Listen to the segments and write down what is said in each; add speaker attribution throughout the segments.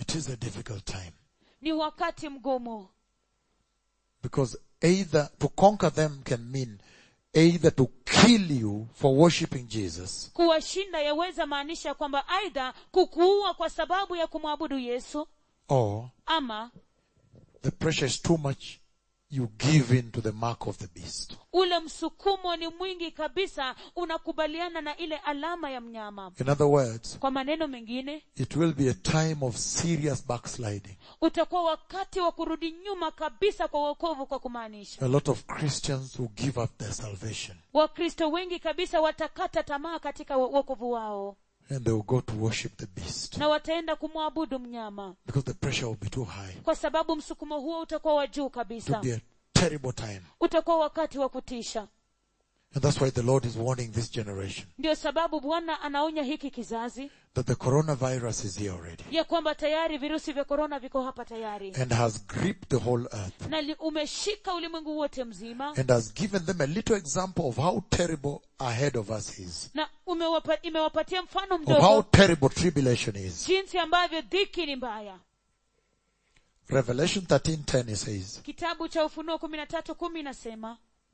Speaker 1: It is a difficult time
Speaker 2: ni wakati mgumu
Speaker 1: because either to conquer them can mean either to kill you for worshipping Jesus
Speaker 2: kuwashinda yaweza maanisha kwamba aidha kukuua kwa sababu ya kumwabudu yesu
Speaker 1: or
Speaker 2: ama
Speaker 1: the pressure is too much you give in to the mark of the beast.
Speaker 2: ule msukumo ni mwingi kabisa unakubaliana na ile alama ya mnyama
Speaker 1: In other words,
Speaker 2: kwa maneno mengine
Speaker 1: it will be a time of serious backsliding.
Speaker 2: utakuwa wakati wa kurudi nyuma kabisa kwa wokovu kwa kumaanisha
Speaker 1: A lot of Christians will give up their salvation
Speaker 2: wakristo wengi kabisa watakata tamaa katika wo- wokovu wao
Speaker 1: and they will go to worship the beast
Speaker 2: na wataenda kumwabudu mnyama
Speaker 1: because the pressure will be too high.
Speaker 2: kwa sababu msukumo huo utakuwa wa juu
Speaker 1: It will
Speaker 2: kabisa
Speaker 1: be a terrible time.
Speaker 2: utakuwa wakati wa kutisha
Speaker 1: And that's why the Lord is warning this generation
Speaker 2: ndio sababu bwana anaonya hiki kizazi
Speaker 1: that the coronavirus is here already
Speaker 2: ya kwamba tayari virusi vya korona viko hapa tayari
Speaker 1: and has gripped the whole earth
Speaker 2: na li- umeshika ulimwengu wote mzima
Speaker 1: and has given them a little example of how terrible ahead of us is,
Speaker 2: na umewapa, imewapatia mfano
Speaker 1: of how
Speaker 2: mdogo
Speaker 1: terrible tribulation is.
Speaker 2: jinsi ambavyo dhiki ni mbaya
Speaker 1: Revelation 13:10 it says,
Speaker 2: kitabu cha ufunuo kumi na tatu kumi inasema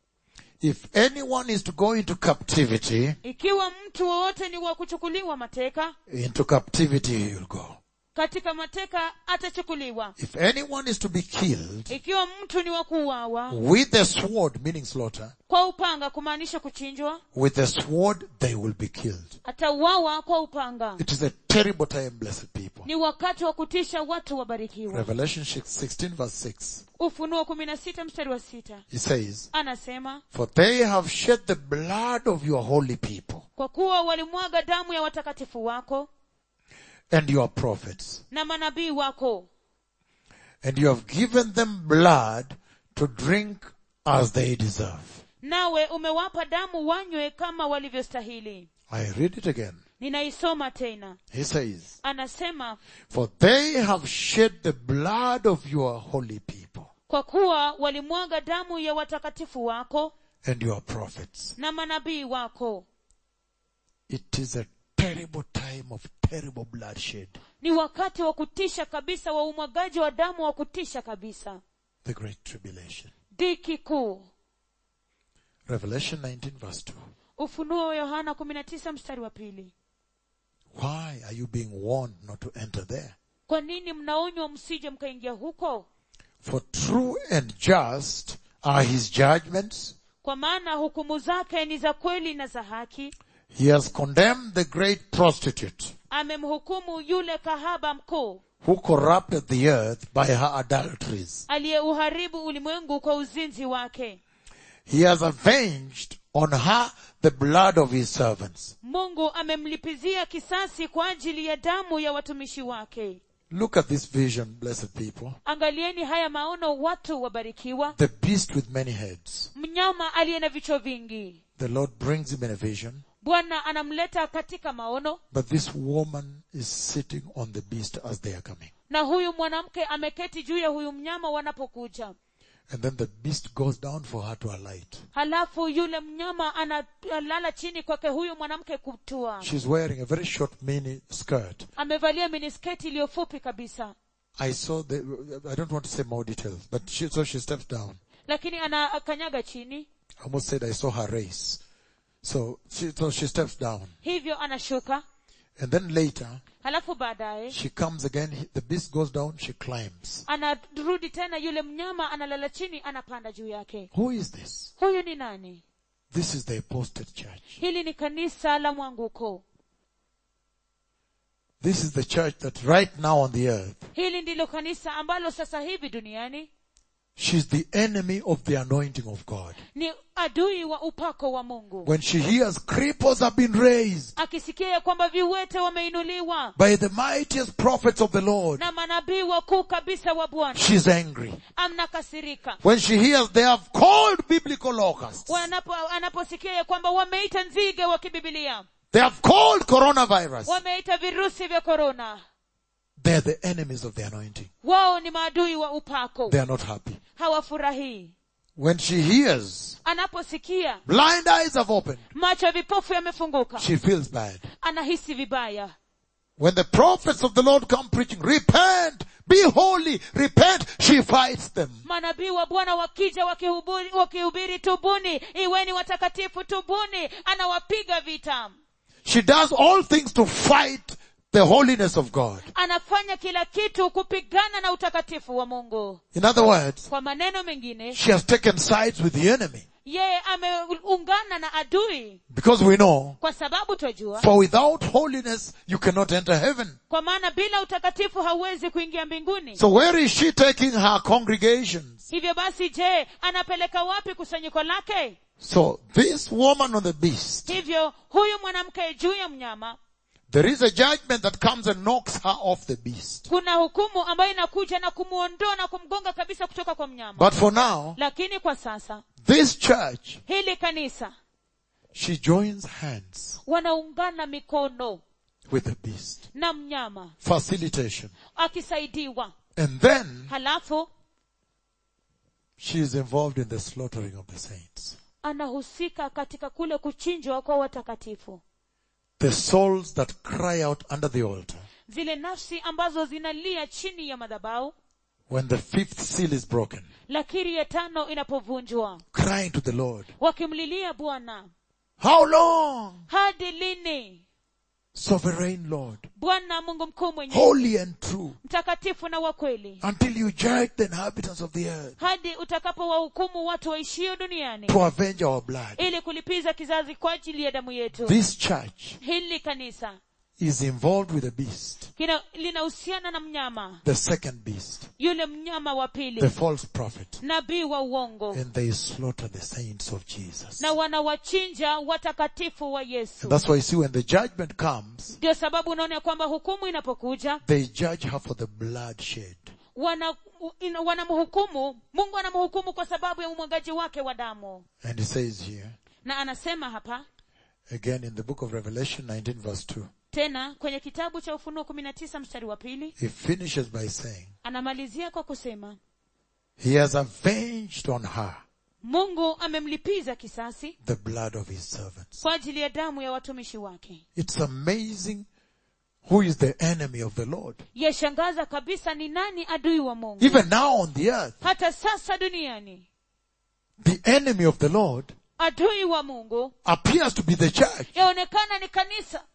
Speaker 1: if anyone is to go into captivity,
Speaker 2: ikiwa mtu wowote ni wa kuchukuliwa mateka
Speaker 1: into captivity he will go.
Speaker 2: katika mateka atachukuliwa
Speaker 1: If anyone is to be killed
Speaker 2: ikiwa mtu ni wa kuuawa
Speaker 1: with the sword, meaning slaughter,
Speaker 2: kwa upanga kumaanisha kuchinjwa
Speaker 1: with the sword they will be killed.
Speaker 2: atauawa kwa upanga
Speaker 1: It is a terrible time, blessed people.
Speaker 2: ni wakati wa kutisha watu wabarikiwa
Speaker 1: Revelation 16 verse 6.
Speaker 2: ufunuo kumi na sita mstari wa sita
Speaker 1: It says,
Speaker 2: anasema
Speaker 1: For they have shed the blood of your holy people
Speaker 2: kwa kuwa walimwaga damu ya watakatifu wako
Speaker 1: and your prophets,
Speaker 2: na manabii wako
Speaker 1: and you have given them blood to drink as they deserve.
Speaker 2: nawe umewapa damu wanywe kama walivyostahili
Speaker 1: I read it again.
Speaker 2: ninaisoma tena
Speaker 1: He says,
Speaker 2: anasema
Speaker 1: For they have shed the blood of your holy people
Speaker 2: kwa kuwa walimwaga damu ya watakatifu wako
Speaker 1: and your prophets.
Speaker 2: na manabii wako
Speaker 1: It is a terrible time of terrible bloodshed.
Speaker 2: ni wakati wa kutisha kabisa wa umwagaji wa damu wa kutisha kabisa
Speaker 1: The great tribulation.
Speaker 2: dhiki kuu
Speaker 1: Revelation 19 verse 2.
Speaker 2: ufunuo wa yohana 19 mstari wa pili
Speaker 1: Why are you being warned not to enter there?
Speaker 2: kwa nini mnaonywa msije mkaingia huko
Speaker 1: For true and just are his judgments.
Speaker 2: kwa maana hukumu zake ni za kweli na za haki
Speaker 1: He has condemned the great prostitute
Speaker 2: amemhukumu yule kahaba mkuu
Speaker 1: who corrupted the earth by her adulteries.
Speaker 2: aliyeuharibu ulimwengu kwa uzinzi wake
Speaker 1: He has avenged on her the blood of his servants.
Speaker 2: mungu amemlipizia kisasi kwa ajili ya damu ya watumishi wake
Speaker 1: Look at this vision, blessed people.
Speaker 2: angalieni haya maono watu wabarikiwa
Speaker 1: The beast with many heads.
Speaker 2: mnyama aliye na vichwa vingi
Speaker 1: The Lord brings him in a vision,
Speaker 2: bwana anamleta katika maono
Speaker 1: but this woman is sitting on the beast as they are coming.
Speaker 2: na huyu mwanamke ameketi juu ya huyu mnyama wanapokuja
Speaker 1: And then the beast goes down for her to alight.
Speaker 2: halafu yule mnyama analala chini kwake huyu mwanamke kutua
Speaker 1: She's wearing a very short mini skirt.
Speaker 2: amevalia minisketi iliyofupi kabisa
Speaker 1: I saw the, I don't want to say more details, but she, so she steps down.
Speaker 2: lakini anakanyaga chini
Speaker 1: I almost said I saw her race. So she, so she steps down.
Speaker 2: hivyo anashuka
Speaker 1: And then later,
Speaker 2: halafu baadaye
Speaker 1: she comes again, he- the beast goes down, she climbs.
Speaker 2: anarudi tena yule mnyama analala chini anapanda juu yake
Speaker 1: Who is this?
Speaker 2: huyu ni nani
Speaker 1: This is the apostate church.
Speaker 2: hili ni kanisa la mwanguko
Speaker 1: This is the church that right now on the earth,
Speaker 2: hili ndilo kanisa ambalo sasa hivi duniani
Speaker 1: she's the enemy of the anointing of God.
Speaker 2: ni adui wa upako wa mungu
Speaker 1: When she hears cripples have been raised
Speaker 2: akisikia ya kwamba viwete wameinuliwa
Speaker 1: by the mightiest prophets of the Lord,
Speaker 2: na manabii wakuu kabisa wa bwana
Speaker 1: she's angry.
Speaker 2: amnakasirika
Speaker 1: When she hears they have called biblical locusts,
Speaker 2: Wanapo, anaposikia ya kwamba wameita nzige wa kibibilia
Speaker 1: they have called coronavirus,
Speaker 2: wameita virusi vya korona
Speaker 1: they're the enemies of the anointing.
Speaker 2: wao ni maadui wa upako
Speaker 1: They are not happy.
Speaker 2: hawafurahii
Speaker 1: When she hears
Speaker 2: anaposikia
Speaker 1: blind eyes have opened,
Speaker 2: macho ya vipofu yamefunguka
Speaker 1: she feels bad.
Speaker 2: anahisi vibaya
Speaker 1: When the prophets of the Lord come preaching, repent, be holy, repent, she fights them.
Speaker 2: manabii wa bwana wakija wakihubiri, wakihubiri tubuni iweni watakatifu tubuni anawapiga vita
Speaker 1: She does all things to fight the holiness of God.
Speaker 2: anafanya kila kitu kupigana na utakatifu wa mungu
Speaker 1: In other words,
Speaker 2: kwa maneno mengine
Speaker 1: she has taken sides with the enemy.
Speaker 2: yeye ameungana na adui
Speaker 1: Because we know,
Speaker 2: kwa sababu twajua
Speaker 1: for without holiness, you cannot enter heaven.
Speaker 2: kwa maana bila utakatifu hauwezi kuingia mbinguni
Speaker 1: So where is she taking her congregations?
Speaker 2: hivyo basi je anapeleka wapi kusanyiko lake
Speaker 1: So this woman on the beast,
Speaker 2: hivyo huyu mwanamke juu ya mnyama
Speaker 1: there is a judgment that comes and knocks her off the beast.
Speaker 2: kuna hukumu ambayo inakuja na kumuondoa na kumgonga kabisa kutoka kwa mnyama
Speaker 1: But for now,
Speaker 2: lakini kwa sasa
Speaker 1: this church,
Speaker 2: hili kanisa
Speaker 1: she joins hands
Speaker 2: wanaungana mikono
Speaker 1: with the beast.
Speaker 2: na mnyama
Speaker 1: Facilitation.
Speaker 2: akisaidiwa
Speaker 1: And then
Speaker 2: halafu
Speaker 1: she is involved in the slaughtering of the saints.
Speaker 2: anahusika katika kule kuchinjwa kwa watakatifu
Speaker 1: The souls that cry out under the altar
Speaker 2: zile nafsi ambazo zinalia chini ya madhabau
Speaker 1: when the fifth seal is broken,
Speaker 2: lakiri ya tano inapovunjwa
Speaker 1: crying to the Lord,
Speaker 2: wakimlilia bwana
Speaker 1: How long?
Speaker 2: hadi lini
Speaker 1: Sovereign Lord,
Speaker 2: bwana mungu mkuu mwenye
Speaker 1: holy and true,
Speaker 2: mtakatifu na wa kweli
Speaker 1: until you judge the inhabitants of the earth
Speaker 2: hadi utakapowahukumu watu waishio duniani
Speaker 1: to avenge our blood.
Speaker 2: ili kulipiza kizazi kwa ajili ya damu yetu
Speaker 1: This church
Speaker 2: hili kanisa
Speaker 1: is involved with the beast,
Speaker 2: kina- linahusiana na mnyama
Speaker 1: the second beast,
Speaker 2: yule mnyama wa
Speaker 1: the
Speaker 2: pili
Speaker 1: false prophet,
Speaker 2: nabii wa uongo
Speaker 1: and they slaughter the saints of Jesus.
Speaker 2: na wanawachinja watakatifu wa yesu
Speaker 1: That's why you see when the judgment comes,
Speaker 2: ndio sababu unaona ya kwamba hukumu inapokuja
Speaker 1: they judge her for the blood shed.
Speaker 2: wana ina- wanamhukumu mungu anamhukumu kwa sababu ya umwagaji wake wa damu
Speaker 1: And he says here,
Speaker 2: na anasema hapa
Speaker 1: again in the book of Revelation 19 verse 2,
Speaker 2: tena kwenye kitabu cha ufunuo kumi na tisa mstari wa pili
Speaker 1: he finishes by saying,
Speaker 2: anamalizia kwa kusema
Speaker 1: he has avenged on her
Speaker 2: mungu amemlipiza kisasi
Speaker 1: the blood of his servants.
Speaker 2: kwa ajili ya damu ya watumishi wake
Speaker 1: It's amazing who is the enemy of the Lord.
Speaker 2: yashangaza kabisa ni nani adui wa mungu
Speaker 1: Even now on the earth,
Speaker 2: hata sasa duniani
Speaker 1: the enemy of the Lord
Speaker 2: adui wa mungu
Speaker 1: appears to be the church.
Speaker 2: yaonekana ni kanisa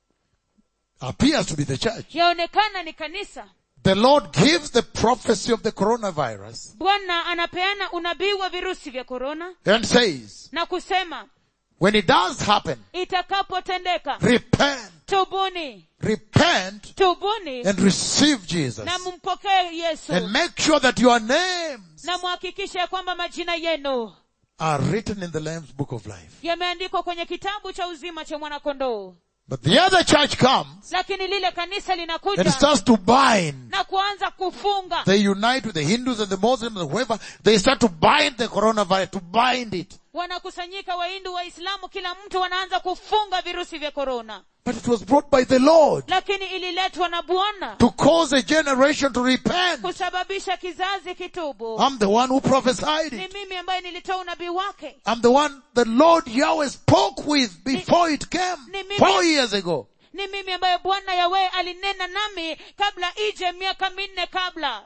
Speaker 1: Appears to be the church.
Speaker 2: yaonekana ni kanisa
Speaker 1: The Lord gives the prophecy of the coronavirus
Speaker 2: bwana anapeana unabii wa virusi vya korona
Speaker 1: and says,
Speaker 2: na kusema
Speaker 1: when it does happen,
Speaker 2: itakapotendeka
Speaker 1: repent,
Speaker 2: tubuni
Speaker 1: repent
Speaker 2: tubuni
Speaker 1: and receive Jesus.
Speaker 2: na mumpokee yesu
Speaker 1: And make sure that your names
Speaker 2: na muhakikishe ya kwamba majina yenu
Speaker 1: are written in the Lamb's book of life.
Speaker 2: yameandikwa kwenye kitabu cha uzima cha mwanakondoo
Speaker 1: But the other church comes
Speaker 2: lakini lile kanisa
Speaker 1: and
Speaker 2: linakuja
Speaker 1: starts to bind.
Speaker 2: na kuanza kufunga
Speaker 1: They unite with the Hindus and the Muslims and whoever. They start to bind the coronavirus, to bind it.
Speaker 2: wanakusanyika wahindu waislamu kila mtu wanaanza kufunga virusi vya korona
Speaker 1: But it was brought by the Lord
Speaker 2: lakini ililetwa na bwana
Speaker 1: to cause a generation to repent.
Speaker 2: kusababisha kizazi kitubu
Speaker 1: I'm the one who prophesied
Speaker 2: ni
Speaker 1: it.
Speaker 2: mimi ambaye nilitoa unabii wake
Speaker 1: I'm the one the Lord Yahweh spoke with before it came
Speaker 2: Ni mimi-
Speaker 1: four years ago.
Speaker 2: ni mimi ambaye bwana yawe alinena nami kabla ije miaka minne kabla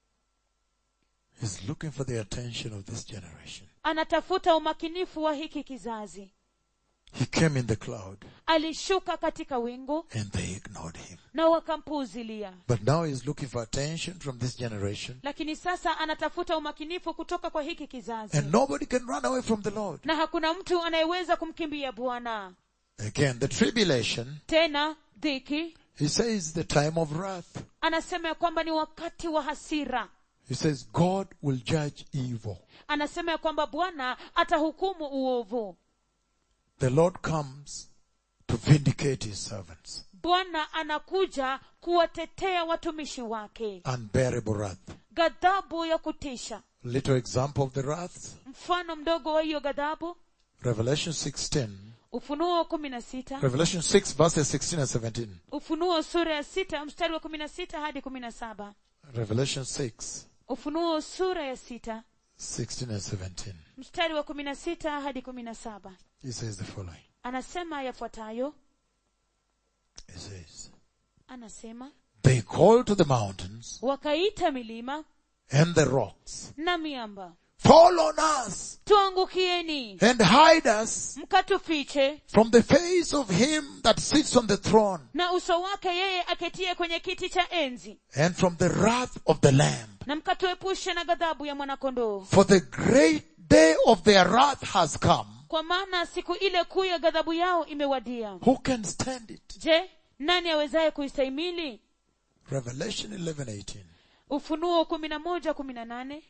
Speaker 1: He's looking for the attention of this generation.
Speaker 2: anatafuta umakinifu wa hiki kizazi
Speaker 1: He came in the cloud
Speaker 2: alishuka katika wingu
Speaker 1: and they ignored him.
Speaker 2: na wakampuuzilia
Speaker 1: But now he's looking for attention from this generation
Speaker 2: lakini sasa anatafuta umakinifu kutoka kwa hiki kizazi
Speaker 1: and nobody can run away from the Lord.
Speaker 2: na hakuna mtu anayeweza kumkimbia bwana
Speaker 1: Again, the tribulation,
Speaker 2: tena dhiki
Speaker 1: he says the time of wrath.
Speaker 2: anasema ya kwamba ni wakati wa hasira
Speaker 1: He says God will judge evil.
Speaker 2: anasema ya kwamba bwana atahukumu uovu
Speaker 1: The Lord comes to vindicate his servants.
Speaker 2: bwana anakuja kuwatetea watumishi wake
Speaker 1: Unbearable wrath.
Speaker 2: ghadhabu ya kutisha
Speaker 1: Little example of the wrath.
Speaker 2: mfano mdogo wa hiyo ghadhabu
Speaker 1: Revelation 16.
Speaker 2: ufunuo kumi na sita
Speaker 1: Revelation 6 verses 16 and 17.
Speaker 2: ufunuo sura ya sita mstari wa kumi na sita hadi kumi na saba
Speaker 1: Revelation 6,
Speaker 2: ufunuo sura ya sita
Speaker 1: 16 and 17.
Speaker 2: mstari wa kumi na sita hadi kumi na saba
Speaker 1: He says the following.
Speaker 2: anasema yafuatayo
Speaker 1: He says,
Speaker 2: anasema
Speaker 1: they called to the mountains
Speaker 2: wakaita milima
Speaker 1: and the rocks,
Speaker 2: na miamba
Speaker 1: fall on us
Speaker 2: tuangukieni
Speaker 1: and hide us
Speaker 2: mkatufiche
Speaker 1: from the face of him that sits on the throne
Speaker 2: na uso wake yeye aketie kwenye kiti cha enzi
Speaker 1: and from the wrath of the lamb.
Speaker 2: na mkatuepushe na ghadhabu ya mwanakondoo
Speaker 1: For the great day of their wrath has come.
Speaker 2: kwa maana siku ile kuu ya ghadhabu yao imewadia
Speaker 1: Who can stand it?
Speaker 2: je nani awezaye kuistahimili
Speaker 1: Revelation 11:18.
Speaker 2: ufunuo kumi na moja kumi na nane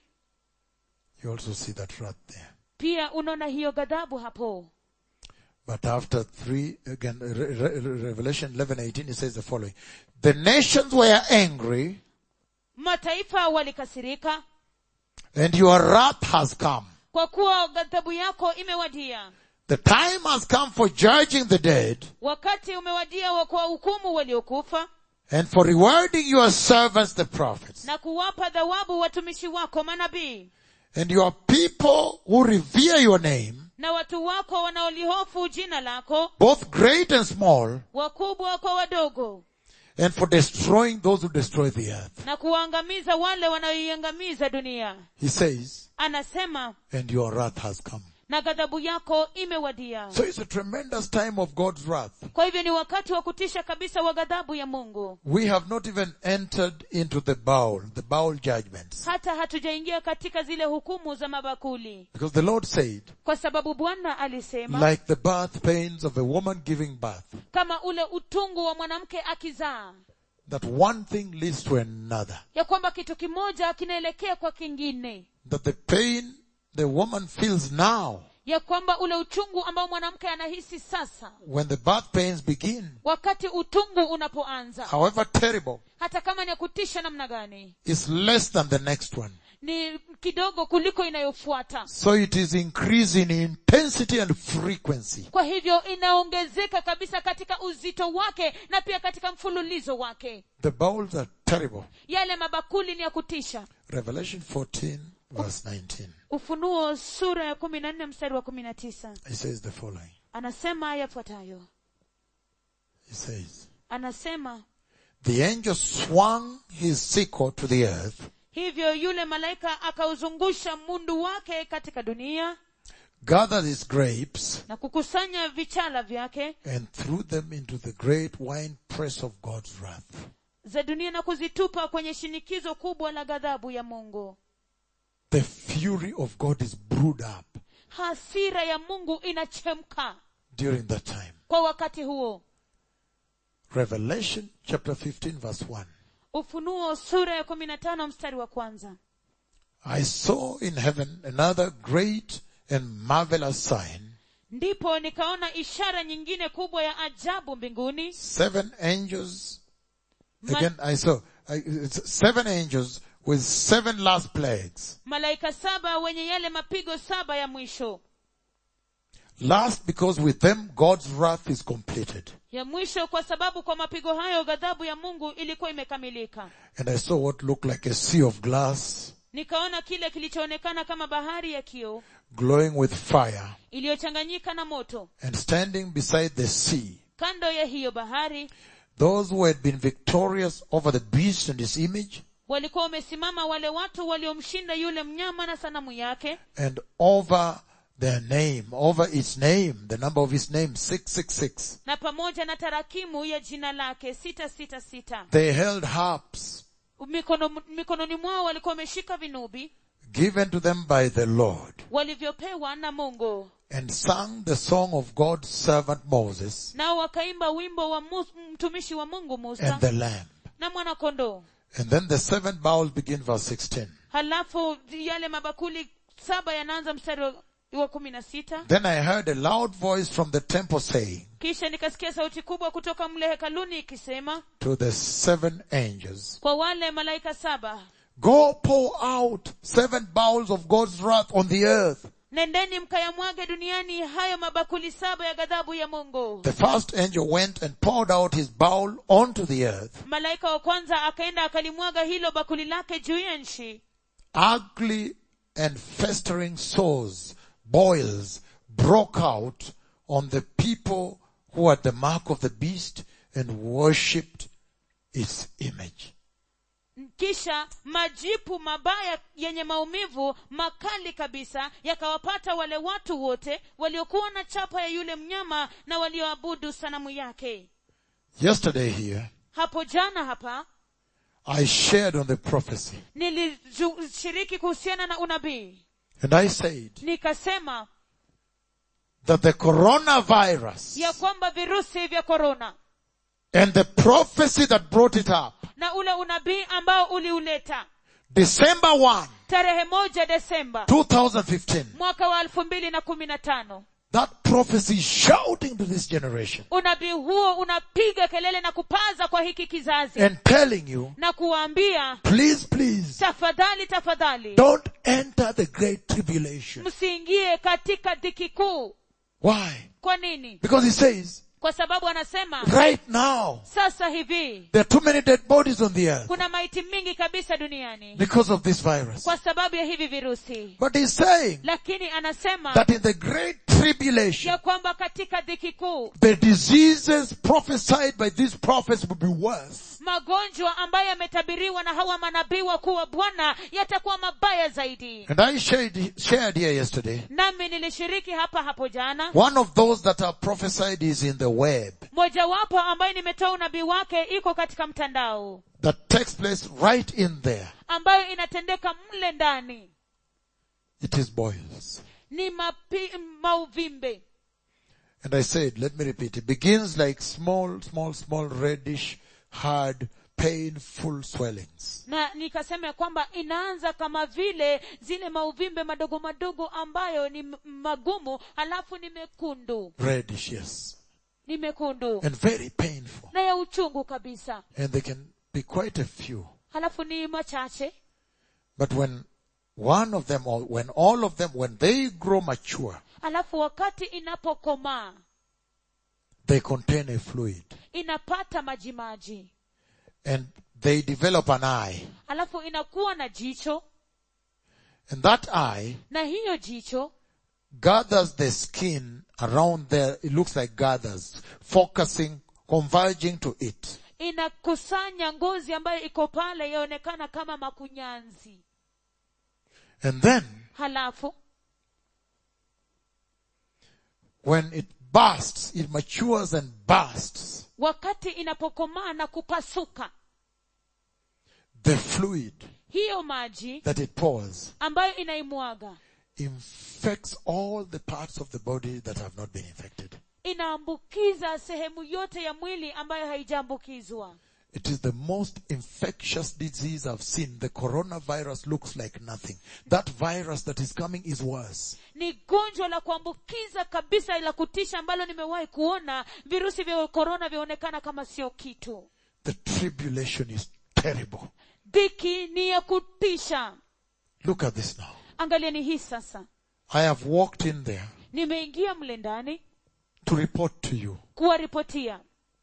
Speaker 1: You also see that wrath there.
Speaker 2: pia unaona hiyo ghadhabu hapo
Speaker 1: But after three, again, Re- Re- Re- Revelation 11:18, it says the following: The nations were angry,
Speaker 2: mataifa walikasirika
Speaker 1: and your wrath has come.
Speaker 2: kwa kuwa ghadhabu yako imewadia
Speaker 1: The time has come for judging the dead
Speaker 2: wakati umewadia wa kuwahukumu waliokufa
Speaker 1: and for rewarding your servants, the prophets,
Speaker 2: na kuwapa thawabu watumishi wako manabii
Speaker 1: and your people who revere your name,
Speaker 2: na watu wako wanaolihofu jina lako
Speaker 1: both great and small,
Speaker 2: wakubwa kwa wadogo
Speaker 1: and for destroying those who destroy the earth.
Speaker 2: na kuwaangamiza wale wanaoiangamiza dunia
Speaker 1: He says,
Speaker 2: anasema
Speaker 1: and your wrath has come.
Speaker 2: na ghadhabu yako imewadia
Speaker 1: So it's a tremendous time of God's wrath.
Speaker 2: kwa hivyo ni wakati wa kutisha kabisa wa ghadhabu ya mungu
Speaker 1: We have not even entered into the bowl, the bowl judgments.
Speaker 2: hata hatujaingia katika zile hukumu za mabakuli
Speaker 1: Because the Lord said,
Speaker 2: kwa sababu bwana alisema
Speaker 1: like the birth pains of a woman giving birth,
Speaker 2: kama ule utungu wa mwanamke akizaa
Speaker 1: that one thing leads to another.
Speaker 2: ya kwamba kitu kimoja kinaelekea kwa kingine
Speaker 1: That the pain the woman feels now,
Speaker 2: ya kwamba ule uchungu ambao mwanamke anahisi sasa
Speaker 1: when the birth pains begin,
Speaker 2: wakati utungu unapoanza
Speaker 1: however terrible,
Speaker 2: hata kama ni ya kutisha namna gani
Speaker 1: is less than the next one.
Speaker 2: ni kidogo kuliko inayofuata
Speaker 1: So it is increasing in intensity and frequency.
Speaker 2: kwa hivyo inaongezeka kabisa katika uzito wake na pia katika mfululizo wake
Speaker 1: The bowls are terrible.
Speaker 2: yale mabakuli ni ya kutisha
Speaker 1: Revelation 14 verse 19.
Speaker 2: ufunuo sura ya kumi na nne mstari wa kumi na tisa
Speaker 1: It says the following.
Speaker 2: anasema yafuatayo
Speaker 1: It says,
Speaker 2: anasema
Speaker 1: The angel swung his sickle to the earth,
Speaker 2: hivyo yule malaika akauzungusha mundu wake katika dunia
Speaker 1: gathered his grapes,
Speaker 2: na kukusanya vichala vyake
Speaker 1: and threw them into the great wine press of God's wrath.
Speaker 2: za dunia na kuzitupa kwenye shinikizo kubwa la ghadhabu ya mungu
Speaker 1: The fury of God is brewed up
Speaker 2: hasira ya mungu inachemka
Speaker 1: during that time.
Speaker 2: kwa wakati huo
Speaker 1: Revelation chapter 15 verse 1.
Speaker 2: ufunuo sura ya kumi na tano mstari wa kwanza
Speaker 1: I saw in heaven another great and marvelous sign,
Speaker 2: ndipo nikaona ishara nyingine kubwa ya ajabu mbinguni
Speaker 1: seven angels.
Speaker 2: Ma-
Speaker 1: Again, I saw I, it's seven angels with seven last plagues.
Speaker 2: malaika saba wenye yale mapigo saba ya mwisho
Speaker 1: Last because with them God's wrath is completed.
Speaker 2: ya mwisho kwa sababu kwa mapigo hayo ghadhabu ya mungu ilikuwa imekamilika
Speaker 1: And I saw what looked like a sea of glass
Speaker 2: nikaona kile kilichoonekana kama bahari ya kioo
Speaker 1: glowing with fire
Speaker 2: iliyochanganyika na moto
Speaker 1: and standing beside the sea.
Speaker 2: kando ya hiyo bahari
Speaker 1: Those who had been victorious over the beast and his image
Speaker 2: walikuwa wamesimama wale watu waliomshinda yule mnyama na sanamu yake
Speaker 1: and over their name, over its name, the number of his name, 666.
Speaker 2: na pamoja na tarakimu ya jina lake sita sita sita
Speaker 1: They held harps
Speaker 2: Mikono, mikononi mwao walikuwa wameshika vinubi
Speaker 1: given to them by the Lord
Speaker 2: walivyopewa na mungu
Speaker 1: and sang the song of God's servant Moses
Speaker 2: nao wakaimba wimbo wa Mus, mtumishi wa mungu musa
Speaker 1: and the Lamb.
Speaker 2: na mwanakondoo
Speaker 1: And then the seven bowls begin verse 16.
Speaker 2: halafu yale mabakuli saba yanaanza mstari wa- wa kumi na sita
Speaker 1: Then I heard a loud voice from the temple saying
Speaker 2: kisha nikasikia sauti kubwa kutoka mle hekaluni ikisema
Speaker 1: to the seven angels,
Speaker 2: kwa wale malaika saba
Speaker 1: Go pour out seven bowls of God's wrath on the earth.
Speaker 2: nendeni mkayamwage duniani hayo mabakuli saba ya ghadhabu ya mungu
Speaker 1: The first angel went and poured out his bowl onto the earth.
Speaker 2: malaika wa kwanza akaenda akalimwaga hilo bakuli lake juu ya nchi
Speaker 1: Ugly and festering sores, boils broke out on the people who had the mark of the beast and worshipped its image.
Speaker 2: kisha majipu mabaya yenye maumivu makali kabisa yakawapata wale watu wote waliokuwa na chapa ya yule mnyama na walioabudu sanamu yake
Speaker 1: Yesterday here,
Speaker 2: hapo jana hapa
Speaker 1: I shared on the prophecy
Speaker 2: nilishiriki kuhusiana na unabii
Speaker 1: and I said
Speaker 2: nikasema
Speaker 1: that the coronavirus
Speaker 2: ya kwamba virusi vya korona
Speaker 1: and the prophecy that brought it up,
Speaker 2: na ule unabii ambao uliuleta
Speaker 1: December 1,
Speaker 2: tarehe moja desemba
Speaker 1: 2015,
Speaker 2: mwaka wa elfu mbili na kumi na tano
Speaker 1: that prophecy is shouting to this generation
Speaker 2: unabii huo unapiga kelele na kupaza kwa hiki kizazi
Speaker 1: and telling you,
Speaker 2: na kuwaambia
Speaker 1: please, please,
Speaker 2: tafadhali tafadhali
Speaker 1: don't enter the great tribulation.
Speaker 2: msiingie katika dhiki kuu
Speaker 1: Why?
Speaker 2: kwa nini
Speaker 1: Because he says,
Speaker 2: kwa sababu anasema
Speaker 1: right now,
Speaker 2: sasa hivi
Speaker 1: there are too many dead bodies on the earth
Speaker 2: kuna maiti mingi kabisa duniani
Speaker 1: because of this virus.
Speaker 2: kwa sababu ya hivi virusi
Speaker 1: But he's saying
Speaker 2: lakini anasema
Speaker 1: that in the great tribulation,
Speaker 2: ya kwamba katika dhiki kuu
Speaker 1: the diseases prophesied by these prophets will be worse.
Speaker 2: magonjwa ambayo yametabiriwa na hawa manabii wakuu wa bwana yatakuwa mabaya zaidi
Speaker 1: And I shared, shared here yesterday,
Speaker 2: nami nilishiriki hapa hapo jana
Speaker 1: one of those that are prophesied is in the web
Speaker 2: mojawapo ambayo nimetoa unabii wake iko katika mtandao
Speaker 1: that takes place right in there.
Speaker 2: ambayo inatendeka mle ndani
Speaker 1: It is boils.
Speaker 2: ni mapi, mauvimbe
Speaker 1: And I said, let me repeat, it begins like small, small, small reddish, hard, painful swellings.
Speaker 2: na nikasema ya kwamba inaanza kama vile zile mauvimbe madogo madogo ambayo ni m- magumu halafu ni mekundu
Speaker 1: Reddish, yes.
Speaker 2: ni mekundu
Speaker 1: And very painful.
Speaker 2: na ya uchungu kabisa
Speaker 1: And they can be quite a few.
Speaker 2: halafu ni machache
Speaker 1: But when one of them, or when all of them, when they grow mature,
Speaker 2: halafu wakati inapokomaa
Speaker 1: they contain a fluid.
Speaker 2: inapata majimaji
Speaker 1: And they develop an eye.
Speaker 2: halafu inakuwa na jicho
Speaker 1: And that eye
Speaker 2: na hiyo jicho
Speaker 1: gathers the skin around there. It looks like gathers, focusing, converging to it.
Speaker 2: inakusanya ngozi ambayo iko pale yaonekana kama makunyanzi
Speaker 1: And then,
Speaker 2: halafu
Speaker 1: when it bursts, it matures and bursts.
Speaker 2: wakati inapokomaa na kupasuka
Speaker 1: The fluid
Speaker 2: hiyo maji
Speaker 1: that it pours
Speaker 2: ambayo inaimwaga
Speaker 1: infects all the parts of the body that have not been infected.
Speaker 2: inaambukiza sehemu yote ya mwili ambayo haijaambukizwa
Speaker 1: It is the most infectious disease I've seen. The coronavirus looks like nothing. That virus that is coming is worse.
Speaker 2: ni gonjwa la kuambukiza kabisa la kutisha ambalo nimewahi kuona virusi vya korona vyaonekana kama sio kitu
Speaker 1: The tribulation is terrible.
Speaker 2: dhiki ni ya kutisha
Speaker 1: Look at this now.
Speaker 2: angalieni hii sasa
Speaker 1: I have walked in there
Speaker 2: nimeingia mle ndani
Speaker 1: to report to you.
Speaker 2: kuwaripotia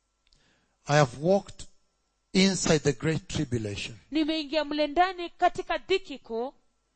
Speaker 1: I have walked inside the great tribulation
Speaker 2: nimeingia mle ndani katika dhiki kuu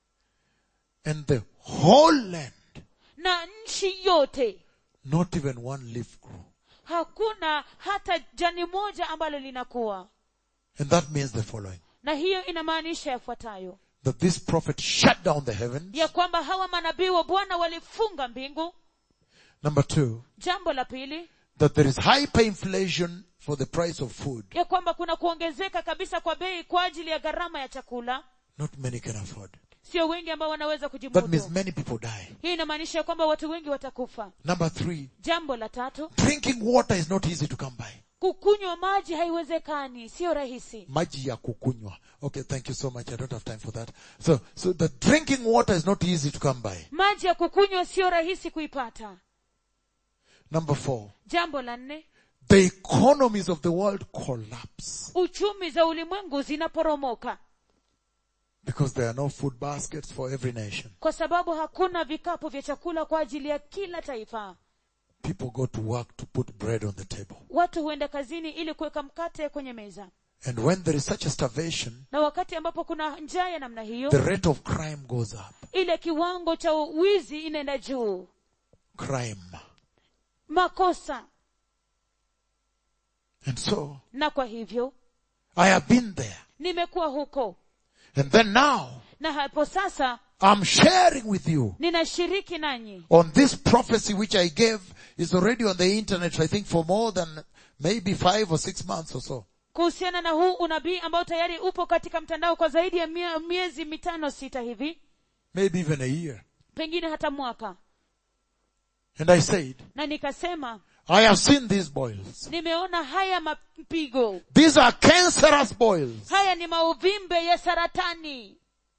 Speaker 1: and the whole land,
Speaker 2: na nchi yote
Speaker 1: not even one leaf grew.
Speaker 2: hakuna hata jani moja ambalo linakuwa
Speaker 1: And that means the following.
Speaker 2: na hiyo inamaanisha yafuatayo
Speaker 1: That this prophet shut down the heavens.
Speaker 2: ya kwamba hawa manabii wa bwana walifunga mbingu
Speaker 1: Number two,
Speaker 2: jambo la pili
Speaker 1: that there is hyperinflation for the price of food.
Speaker 2: ya kwamba kuna kuongezeka kabisa kwa bei kwa ajili ya gharama ya chakula
Speaker 1: Not many can afford.
Speaker 2: sio wengi ambao wanaweza
Speaker 1: That means
Speaker 2: kujimudu
Speaker 1: many people die.
Speaker 2: hii inamaanisha ya kwamba watu wengi watakufa
Speaker 1: Number three,
Speaker 2: jambo la tatu
Speaker 1: drinking water is not easy to come by.
Speaker 2: kukunywa maji haiwezekani sio rahisi
Speaker 1: Maji ya kukunywa. Okay, thank you so much. I don't have time for that. So, so the drinking water is not easy to come by.
Speaker 2: maji ya kukunywa sio rahisi kuipata
Speaker 1: Number four,
Speaker 2: jambo la nne
Speaker 1: the economies of the world collapse
Speaker 2: uchumi za ulimwengu zinaporomoka
Speaker 1: because there are no food baskets for every nation.
Speaker 2: kwa sababu hakuna vikapu vya chakula kwa ajili ya kila taifa
Speaker 1: People go to work to put bread on the table.
Speaker 2: watu huenda kazini ili kuweka mkate kwenye meza
Speaker 1: And when there is such a starvation,
Speaker 2: na wakati ambapo kuna njaa ya namna hiyo
Speaker 1: the rate of crime goes up.
Speaker 2: ile kiwango cha wizi inaenda juu
Speaker 1: Crime.
Speaker 2: makosa
Speaker 1: And so,
Speaker 2: na kwa hivyo
Speaker 1: I have been there.
Speaker 2: nimekuwa huko
Speaker 1: And then now,
Speaker 2: na hapo sasa
Speaker 1: I'm sharing with you
Speaker 2: ninashiriki nanyi
Speaker 1: on this prophecy which I gave is already on the internet, I think for more than maybe five or six months or so.
Speaker 2: kuhusiana na huu unabii ambao tayari upo katika mtandao kwa zaidi ya mie- miezi mitano sita hivi
Speaker 1: Maybe even a year.
Speaker 2: pengine hata mwaka
Speaker 1: And I said,
Speaker 2: na nikasema
Speaker 1: I have seen these boils.
Speaker 2: nimeona haya mapigo
Speaker 1: These are cancerous boils.
Speaker 2: haya ni mauvimbe ya saratani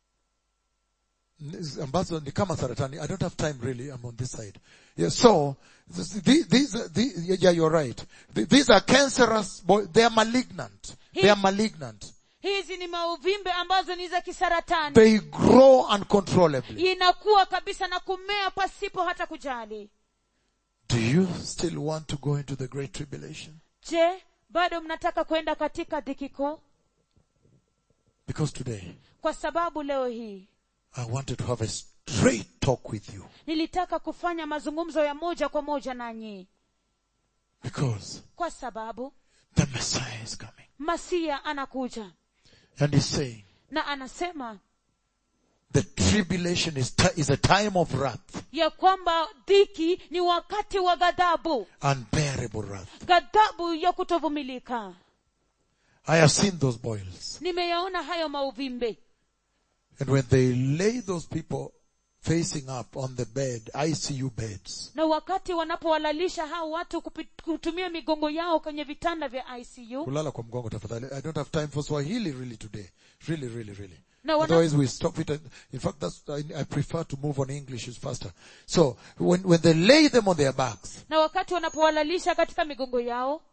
Speaker 1: ambazo ni kama saratani. I don't have time really. I'm on this side. Yeah, so this- these, these, are- these yeah, you're right. Th- These are cancerous. Boy, they are malignant. They are malignant.
Speaker 2: hizi ni mauvimbe ambazo ni za kisaratani
Speaker 1: They grow uncontrollably.
Speaker 2: inakuwa kabisa na kumea pasipo hata kujali
Speaker 1: Do you still want to go into the great tribulation?
Speaker 2: je bado mnataka kwenda katika dhiki kuu
Speaker 1: Because today
Speaker 2: kwa sababu leo hii
Speaker 1: I wanted to have a straight talk with you.
Speaker 2: nilitaka kufanya mazungumzo ya moja kwa moja nanyi
Speaker 1: Because
Speaker 2: kwa sababu
Speaker 1: the Messiah is coming.
Speaker 2: masia anakuja
Speaker 1: And he's saying
Speaker 2: na anasema
Speaker 1: the tribulation is, ti- is a time of wrath,
Speaker 2: ya kwamba dhiki ni wakati wa ghadhabu
Speaker 1: unbearable wrath.
Speaker 2: ghadhabu ya kutovumilika
Speaker 1: I have seen those boils.
Speaker 2: nimeyaona hayo mauvimbe
Speaker 1: And when they lay those people facing up on the bed, ICU beds,
Speaker 2: na wakati wanapowalalisha hao watu kupi- kutumia migongo yao kwenye vitanda vya icu
Speaker 1: kulala kwa mgongo tafadhali. I don't have time for Swahili really today. Really, really, really.
Speaker 2: Na wana-
Speaker 1: Otherwise we stop it. And, in fact, that's, I, I prefer to move on English, it's faster. So, when, when they lay them on their backs,
Speaker 2: na wakati wanapowalalisha katika migongo yao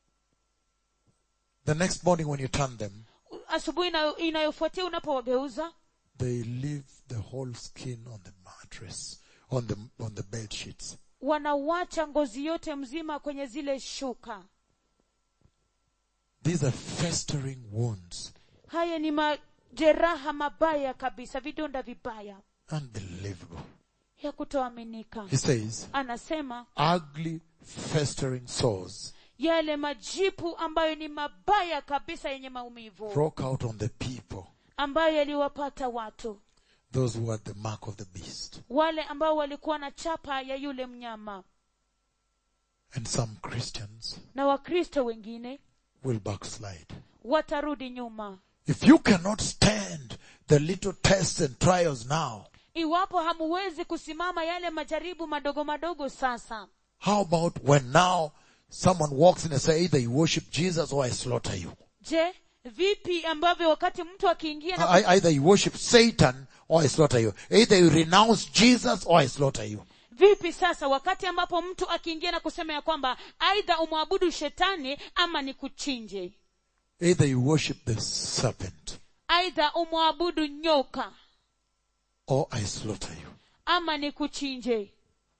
Speaker 1: the next morning when you turn them,
Speaker 2: asubuhi inayo- inayofuatia unapowageuza
Speaker 1: they leave the whole skin on the mattress, on the, on the bed sheets.
Speaker 2: wanawacha ngozi yote mzima kwenye zile shuka
Speaker 1: These are festering wounds.
Speaker 2: haya ni majeraha mabaya kabisa vidonda vibaya
Speaker 1: Unbelievable.
Speaker 2: ya kutoaminika
Speaker 1: He says,
Speaker 2: anasema
Speaker 1: ugly festering sores
Speaker 2: yale majipu ambayo ni mabaya kabisa yenye maumivu
Speaker 1: broke out on the people,
Speaker 2: ambayo yaliwapata watu
Speaker 1: those who had the mark of the beast.
Speaker 2: wale ambao walikuwa na chapa ya yule mnyama
Speaker 1: And some Christians
Speaker 2: na wakristo wengine
Speaker 1: will backslide.
Speaker 2: watarudi nyuma
Speaker 1: If you cannot stand the little tests and trials now,
Speaker 2: iwapo hamuwezi kusimama yale majaribu madogo madogo sasa
Speaker 1: how about when now someone walks in and say either you worship Jesus or I slaughter you.
Speaker 2: je vipi ambavyo wakati mtu akiingia na
Speaker 1: I, either you worship Satan or I slaughter you. Either you renounce Jesus or I slaughter you.
Speaker 2: vipi sasa wakati ambapo mtu akiingia na kusema ya kwamba aidha umwabudu shetani ama ni kuchinje
Speaker 1: Either you worship the serpent
Speaker 2: aidha umwabudu nyoka
Speaker 1: or I slaughter you.
Speaker 2: ama ni kuchinje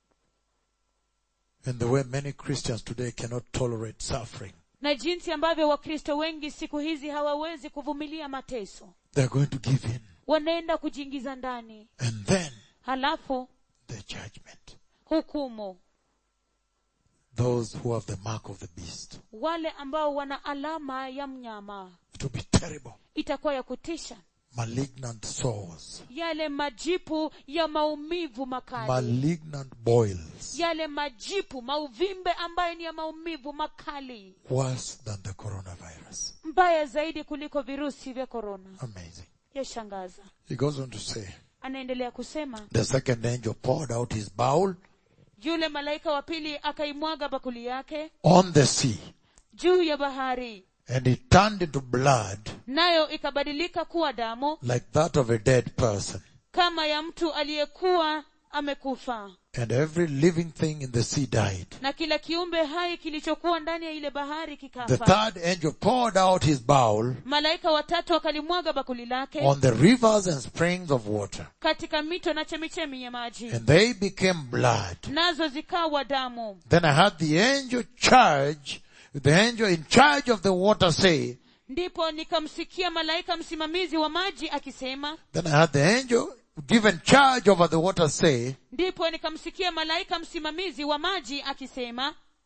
Speaker 1: And the way many Christians today cannot tolerate suffering,
Speaker 2: na jinsi ambavyo wakristo wengi siku hizi hawawezi kuvumilia mateso
Speaker 1: they're going to give in.
Speaker 2: wanaenda kujiingiza ndani
Speaker 1: And then
Speaker 2: halafu
Speaker 1: the judgment.
Speaker 2: hukumu
Speaker 1: Those who have the mark of the beast.
Speaker 2: wale ambao wana alama ya mnyama
Speaker 1: It will be terrible.
Speaker 2: itakuwa ya kutisha
Speaker 1: Malignant sores.
Speaker 2: yale majipu ya maumivu makali
Speaker 1: Malignant boils.
Speaker 2: yale majipu mauvimbe ambayo ni ya maumivu makali
Speaker 1: Worse than the coronavirus.
Speaker 2: mbaya zaidi kuliko virusi vya korona
Speaker 1: Amazing.
Speaker 2: yashangaza
Speaker 1: He goes on to say,
Speaker 2: anaendelea kusema
Speaker 1: the second angel poured out his bowl
Speaker 2: yule malaika wa pili akaimwaga bakuli yake
Speaker 1: on the sea
Speaker 2: juu ya bahari
Speaker 1: and it turned into blood
Speaker 2: nayo ikabadilika kuwa damu
Speaker 1: like that of a dead person.
Speaker 2: kama ya mtu aliyekuwa amekufa
Speaker 1: And every living thing in the sea died.
Speaker 2: na kila kiumbe hai kilichokuwa ndani ya ile bahari
Speaker 1: The
Speaker 2: kikafa
Speaker 1: third angel poured out his bowl
Speaker 2: malaika watatu akalimwaga bakuli lake
Speaker 1: on the rivers and springs of water
Speaker 2: katika mito na chemichemi ya maji
Speaker 1: and they became blood.
Speaker 2: nazo zikawa damu
Speaker 1: Then I had the angel charge, the angel in charge of the water say,
Speaker 2: ndipo nikamsikia malaika msimamizi wa maji akisema
Speaker 1: then I had the angel given charge over the water say,
Speaker 2: ndipo nikamsikia malaika msimamizi wa maji akisema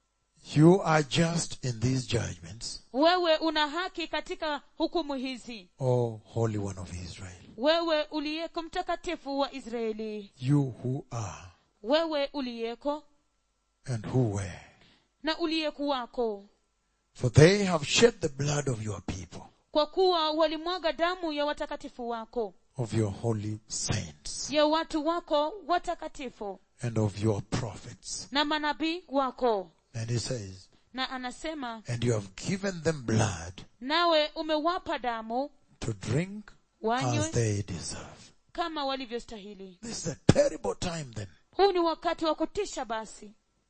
Speaker 1: You are just in these judgments,
Speaker 2: wewe una haki katika hukumu hizi
Speaker 1: O Holy One of Israel.
Speaker 2: wewe uliyeko mtakatifu wa israeli
Speaker 1: You who are
Speaker 2: wewe uliyeko
Speaker 1: and who were.
Speaker 2: na uliyekuwako
Speaker 1: For they have shed the blood of your people,
Speaker 2: kwa kuwa walimwaga damu ya watakatifu wako
Speaker 1: of your holy saints,
Speaker 2: ya watu wako watakatifu
Speaker 1: and of your prophets.
Speaker 2: na manabii wako
Speaker 1: And he says,
Speaker 2: na anasema
Speaker 1: and you have given them blood
Speaker 2: nawe umewapa damu
Speaker 1: to drink as
Speaker 2: wanywe
Speaker 1: they deserve.
Speaker 2: kama walivyostahili
Speaker 1: This is a terrible time then.
Speaker 2: huu ni wakati wa kutisha basi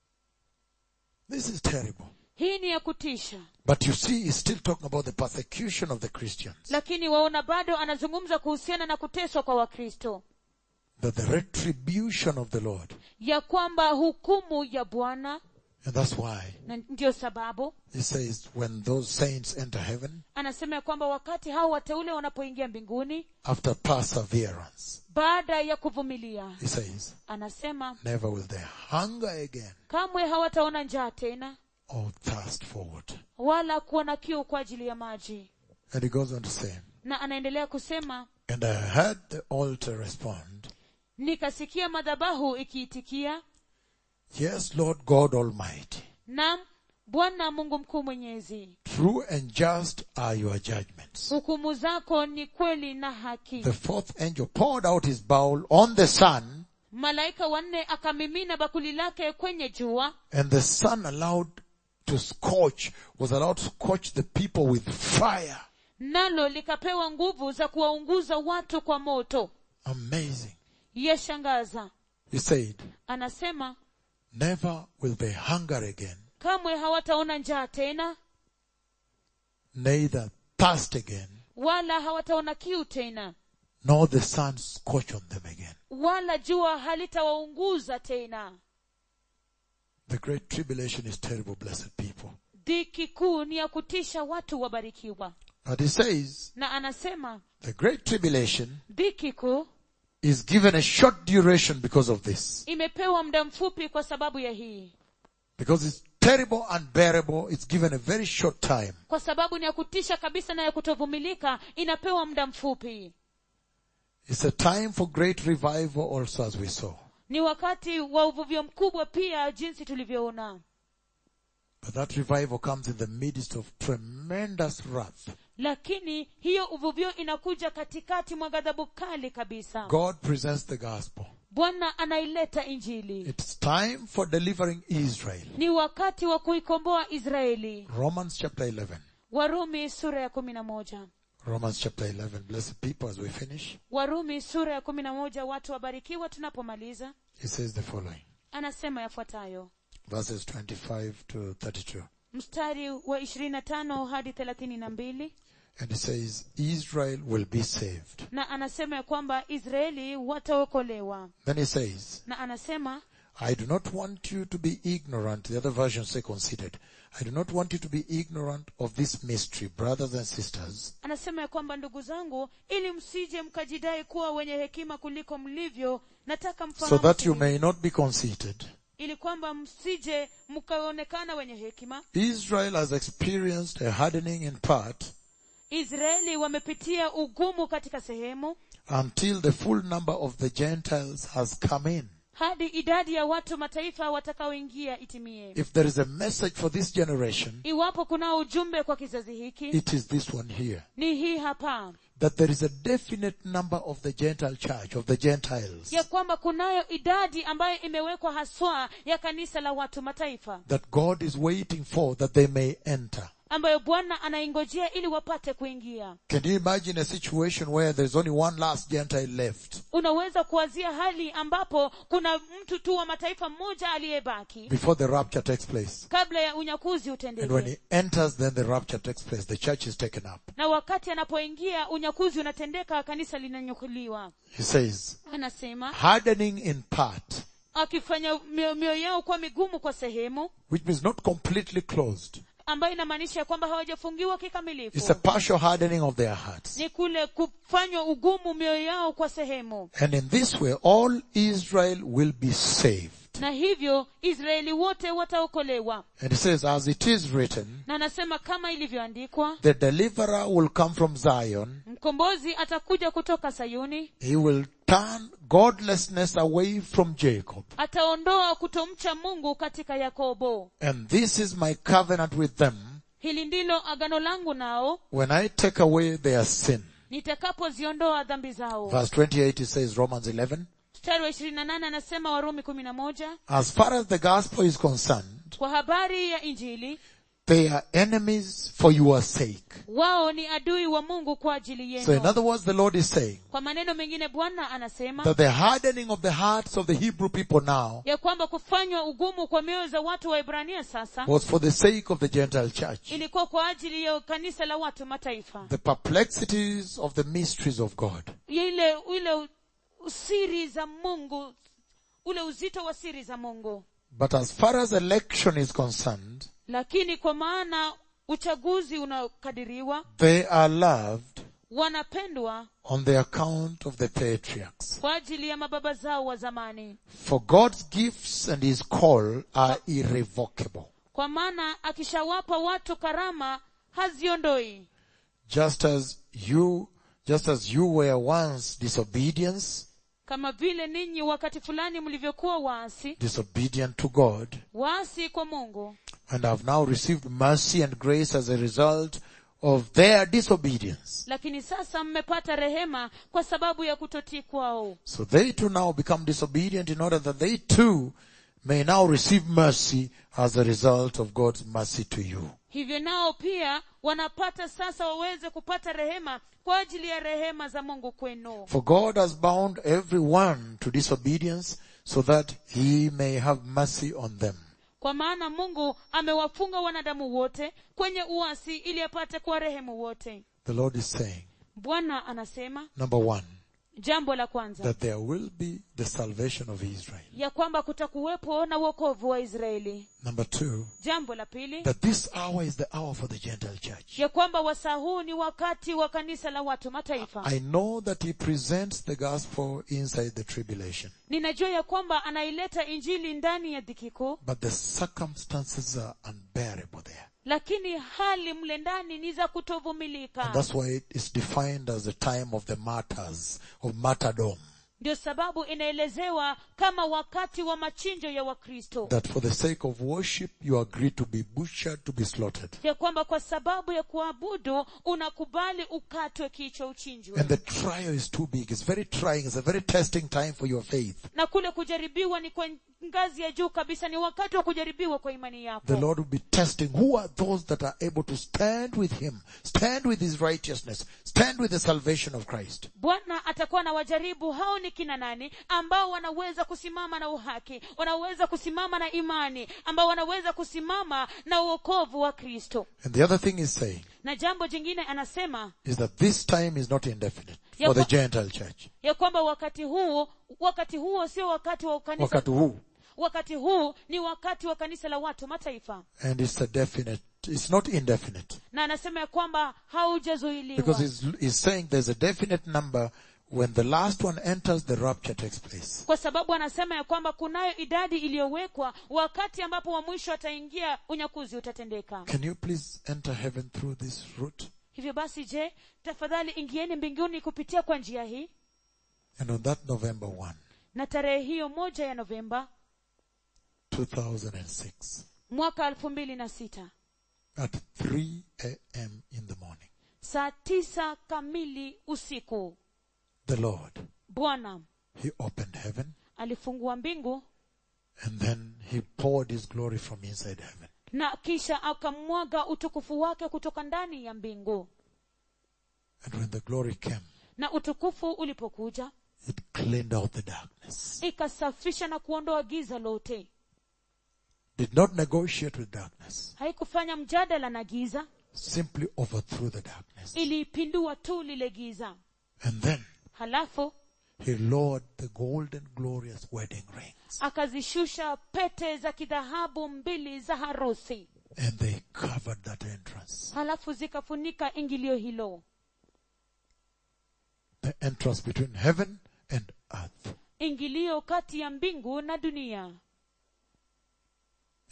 Speaker 1: This is terrible.
Speaker 2: hii ni ya kutisha
Speaker 1: But you see, he's still talking about the persecution of the Christians.
Speaker 2: lakini waona bado anazungumza kuhusiana na kuteswa kwa wakristo
Speaker 1: That the retribution of the Lord.
Speaker 2: ya kwamba hukumu ya bwana
Speaker 1: And that's why
Speaker 2: na ndiyo sababu
Speaker 1: he says when those saints enter heaven,
Speaker 2: anasema ya kwamba wakati hao wateule wanapoingia mbinguni
Speaker 1: after perseverance,
Speaker 2: baada ya kuvumilia
Speaker 1: he says,
Speaker 2: anasema
Speaker 1: never will they hunger again
Speaker 2: kamwe hawataona njaa tena
Speaker 1: or thirst for water.
Speaker 2: wala kuwa na kiu kwa ajili ya maji
Speaker 1: And he goes on to say,
Speaker 2: na anaendelea kusema
Speaker 1: and I heard the altar respond,
Speaker 2: nikasikia madhabahu ikiitikia
Speaker 1: yes, Lord God Almighty,
Speaker 2: nam bwana mungu mkuu mwenyezi
Speaker 1: true and just are your judgments.
Speaker 2: hukumu zako ni kweli na haki
Speaker 1: The fourth angel poured out his bowl on the sun
Speaker 2: malaika wanne akamimina bakuli lake kwenye jua
Speaker 1: and the sun allowed to scorch, was allowed to scorch the people with fire.
Speaker 2: nalo likapewa nguvu za kuwaunguza watu kwa moto
Speaker 1: Amazing.
Speaker 2: yashangaza
Speaker 1: He said,
Speaker 2: anasema
Speaker 1: never will they hunger again,
Speaker 2: kamwe hawataona njaa tena
Speaker 1: neither thirst again,
Speaker 2: wala hawataona kiu tena
Speaker 1: nor the sun scorch on them again.
Speaker 2: wala jua halitawaunguza tena
Speaker 1: The great tribulation is terrible, blessed people.
Speaker 2: dhiki kuu ni ya kutisha watu wabarikiwa
Speaker 1: But he says,
Speaker 2: na anasema
Speaker 1: the great tribulation
Speaker 2: dhiki kuu
Speaker 1: is given a short duration because of this.
Speaker 2: imepewa muda mfupi kwa sababu ya hii
Speaker 1: Because it's terrible, unbearable, it's given a very short time.
Speaker 2: kwa sababu ni ya kutisha kabisa na ya kutovumilika inapewa muda mfupi
Speaker 1: It's a time for great revival also as we saw.
Speaker 2: ni wakati wa uvuvio mkubwa pia jinsi tulivyoona
Speaker 1: But that revival comes in the midst of tremendous wrath.
Speaker 2: lakini hiyo uvuvio inakuja katikati mwa ghadhabu kali kabisa
Speaker 1: God presents the gospel.
Speaker 2: bwana anaileta injili
Speaker 1: It's time for delivering Israel.
Speaker 2: ni wakati wa kuikomboa israeli
Speaker 1: Romans chapter 11.
Speaker 2: warumi sura ya kumi na moja
Speaker 1: Romans chapter 11. Blessed people as we finish.
Speaker 2: warumi sura ya kumi na moja watu wabarikiwa tunapomaliza
Speaker 1: It says the following.
Speaker 2: anasema yafuatayo
Speaker 1: Verses 25 to 32.
Speaker 2: mstari wa ishirini na tano hadi thelathini na mbili
Speaker 1: And it says, Israel will be saved.
Speaker 2: na anasema ya kwamba israeli wataokolewa
Speaker 1: Then he says,
Speaker 2: na anasema
Speaker 1: I do not want you to be ignorant. The other versions say considered. I do not want you to be ignorant of this mystery, brothers and sisters,
Speaker 2: anasema ya kwamba ndugu zangu ili msije mkajidai kuwa wenye hekima kuliko mlivyo nataka
Speaker 1: so
Speaker 2: mfahamu
Speaker 1: that you
Speaker 2: hili,
Speaker 1: may not be conceited.
Speaker 2: ili kwamba msije mkaonekana wenye hekima
Speaker 1: Israel has experienced a hardening in part
Speaker 2: israeli wamepitia ugumu katika sehemu
Speaker 1: until the full number of the Gentiles has come in.
Speaker 2: hadi idadi ya watu mataifa watakaoingia itimie
Speaker 1: If there is a message for this generation,
Speaker 2: iwapo kuna ujumbe kwa kizazi hiki
Speaker 1: it is this one here.
Speaker 2: ni hii hapa
Speaker 1: That there is a definite number of the Gentile church, of the Gentiles,
Speaker 2: ya kwamba kunayo idadi ambayo imewekwa haswa ya kanisa la watu mataifa
Speaker 1: that God is waiting for that they may enter.
Speaker 2: ambayo bwana anaingojea ili wapate kuingia
Speaker 1: Can you imagine a situation where there's only one last Gentile left
Speaker 2: unaweza kuwazia hali ambapo kuna mtu tu wa mataifa mmoja aliyebaki
Speaker 1: before the rapture takes place?
Speaker 2: kabla ya unyakuzi
Speaker 1: And when
Speaker 2: utendeke
Speaker 1: he enters, then the rapture takes place. The church is taken up.
Speaker 2: na wakati anapoingia unyakuzi unatendeka kanisa linanyukuliwa
Speaker 1: He says,
Speaker 2: anasema
Speaker 1: hardening in part,
Speaker 2: akifanya mioyo mioyo yao kuwa migumu kwa sehemu
Speaker 1: which means not completely closed.
Speaker 2: ambayo inamaanisha ya kwamba hawajafungiwa
Speaker 1: It's a
Speaker 2: kikamilifu
Speaker 1: partial hardening of their hearts.
Speaker 2: ni kule kufanywa ugumu mioyo yao kwa sehemu
Speaker 1: And in this way, all Israel will be saved.
Speaker 2: na hivyo israeli wote wataokolewa
Speaker 1: And he says, as it is written,
Speaker 2: na anasema kama ilivyoandikwa
Speaker 1: the deliverer will come from Zion.
Speaker 2: mkombozi atakuja kutoka sayuni
Speaker 1: He will turn godlessness away from Jacob.
Speaker 2: ataondoa kutomcha mungu katika yakobo
Speaker 1: And this is my covenant with them
Speaker 2: hili ndilo agano langu nao
Speaker 1: when I take away their sin.
Speaker 2: nitakapoziondoa dhambi zao
Speaker 1: Verse 28 it says Romans 11.
Speaker 2: mstari wa ishirini na nane anasema warumi kumi na moja
Speaker 1: As far as the gospel is concerned,
Speaker 2: kwa habari ya injili
Speaker 1: they are enemies for your sake.
Speaker 2: wao ni adui wa mungu kwa ajili
Speaker 1: So in
Speaker 2: yenu
Speaker 1: other words, the Lord is saying
Speaker 2: kwa maneno mengine bwana anasema
Speaker 1: that the hardening of the hearts of the Hebrew people now
Speaker 2: ya kwamba kufanywa ugumu kwa mioyo za watu wa ibrania sasa
Speaker 1: was for the sake of the Gentile church.
Speaker 2: ilikuwa kwa ajili ya kanisa la watu mataifa
Speaker 1: The perplexities of the mysteries of God.
Speaker 2: ile ile siri za mungu ule uzito wa siri za mungu
Speaker 1: But as far as election is concerned,
Speaker 2: lakini kwa maana uchaguzi unaokadiriwa
Speaker 1: they are loved
Speaker 2: wanapendwa
Speaker 1: on the account of the patriarchs.
Speaker 2: kwa ajili ya mababa zao wa zamani
Speaker 1: For God's gifts and His call are irrevocable.
Speaker 2: kwa maana akishawapa watu karama haziondoi
Speaker 1: Just as you, just as you were once disobedience,
Speaker 2: kama vile ninyi wakati fulani mlivyokuwa waasi
Speaker 1: disobedient to God,
Speaker 2: waasi kwa mungu
Speaker 1: and have now received mercy and grace as a result of their disobedience.
Speaker 2: lakini sasa mmepata rehema kwa sababu ya kutotii kwao
Speaker 1: So they too now become disobedient in order that they too may now receive mercy as a result of God's mercy to you.
Speaker 2: hivyo nao pia wanapata sasa waweze kupata rehema kwa ajili ya rehema za mungu kwenu
Speaker 1: For God has bound everyone to disobedience so that he may have mercy on them.
Speaker 2: kwa maana mungu amewafunga wanadamu wote kwenye uasi ili apate kuwa rehemu wote
Speaker 1: The Lord is saying,
Speaker 2: bwana anasema
Speaker 1: number one,
Speaker 2: jambo la kwanza
Speaker 1: that there will be the salvation of Israel.
Speaker 2: ya kwamba kutakuwepo na uokovu wa israeli
Speaker 1: Number two,
Speaker 2: jambo la pili
Speaker 1: that this hour is the hour for the Gentile church.
Speaker 2: ya kwamba wasaa huu ni wakati wa kanisa la watu mataifa
Speaker 1: I know that he presents the gospel inside the tribulation,
Speaker 2: ninajua ya kwamba anaileta injili ndani ya dhiki kuu
Speaker 1: but the circumstances are unbearable there.
Speaker 2: lakini hali mle ndani ni za
Speaker 1: And
Speaker 2: kutovumilika
Speaker 1: that's why it is defined as the time of the martyrs, of martyrdom.
Speaker 2: ndio sababu inaelezewa kama wakati wa machinjo ya wakristo
Speaker 1: That for the sake of worship, you agree to be butchered, to be slaughtered.
Speaker 2: ya kwamba kwa sababu ya kuabudu unakubali ukatwe kichwa uchinjwe
Speaker 1: And the trial is too big. It's very trying. It's a very testing time for your faith.
Speaker 2: na kule kujaribiwa ni kwa ngazi ya juu kabisa ni wakati wa kujaribiwa kwa imani yako
Speaker 1: The Lord will be testing who are those that are able to stand with Him, stand with His righteousness, stand with the salvation of Christ.
Speaker 2: bwana atakuwa na wajaribu hao ni kina nani ambao wanaweza kusimama na uhaki wanaweza kusimama na imani ambao wanaweza kusimama na uokovu wa kristo
Speaker 1: And the other thing He's saying
Speaker 2: na jambo jingine anasema
Speaker 1: is that this time is not indefinite
Speaker 2: Ya
Speaker 1: for the
Speaker 2: kwa-
Speaker 1: Gentile church.
Speaker 2: ya kwamba wakati huu wakati huo sio wakati wa kanisa
Speaker 1: Wakati huu.
Speaker 2: wakati huu ni wakati wa kanisa la watu mataifa
Speaker 1: And it's a definite, it's not indefinite.
Speaker 2: na anasema ya kwamba haujazuiliwa
Speaker 1: Because he's, he's saying there's a definite number when the last one enters, the rapture takes place.
Speaker 2: kwa sababu anasema ya kwamba kunayo idadi iliyowekwa wakati ambapo wa mwisho ataingia unyakuzi utatendeka
Speaker 1: Can you please enter heaven through this route?
Speaker 2: hivyo basi je tafadhali ingieni mbinguni kupitia kwa njia hii
Speaker 1: And on that November 1,
Speaker 2: na tarehe hiyo moja ya novemba
Speaker 1: 2006,
Speaker 2: mwaka elfu mbili na sita
Speaker 1: at 3 a.m. in the morning,
Speaker 2: saa tisa kamili usiku
Speaker 1: the Lord,
Speaker 2: bwana
Speaker 1: He opened heaven
Speaker 2: alifungua mbingu
Speaker 1: and then He poured His glory from inside heaven.
Speaker 2: na kisha akamwaga utukufu wake kutoka ndani ya mbingu
Speaker 1: And when the glory came,
Speaker 2: na utukufu ulipokuja
Speaker 1: it cleaned out the darkness.
Speaker 2: ikasafisha na kuondoa giza lote
Speaker 1: Did not negotiate with darkness,
Speaker 2: haikufanya mjadala na giza
Speaker 1: simply overthrew the darkness.
Speaker 2: iliipindua tu lile giza
Speaker 1: And then
Speaker 2: halafu
Speaker 1: He lowered the golden glorious wedding rings
Speaker 2: akazishusha pete za kidhahabu mbili za harusi
Speaker 1: and they covered that entrance.
Speaker 2: halafu zikafunika ingilio hilo
Speaker 1: The entrance between heaven and earth.
Speaker 2: ingilio kati ya mbingu na dunia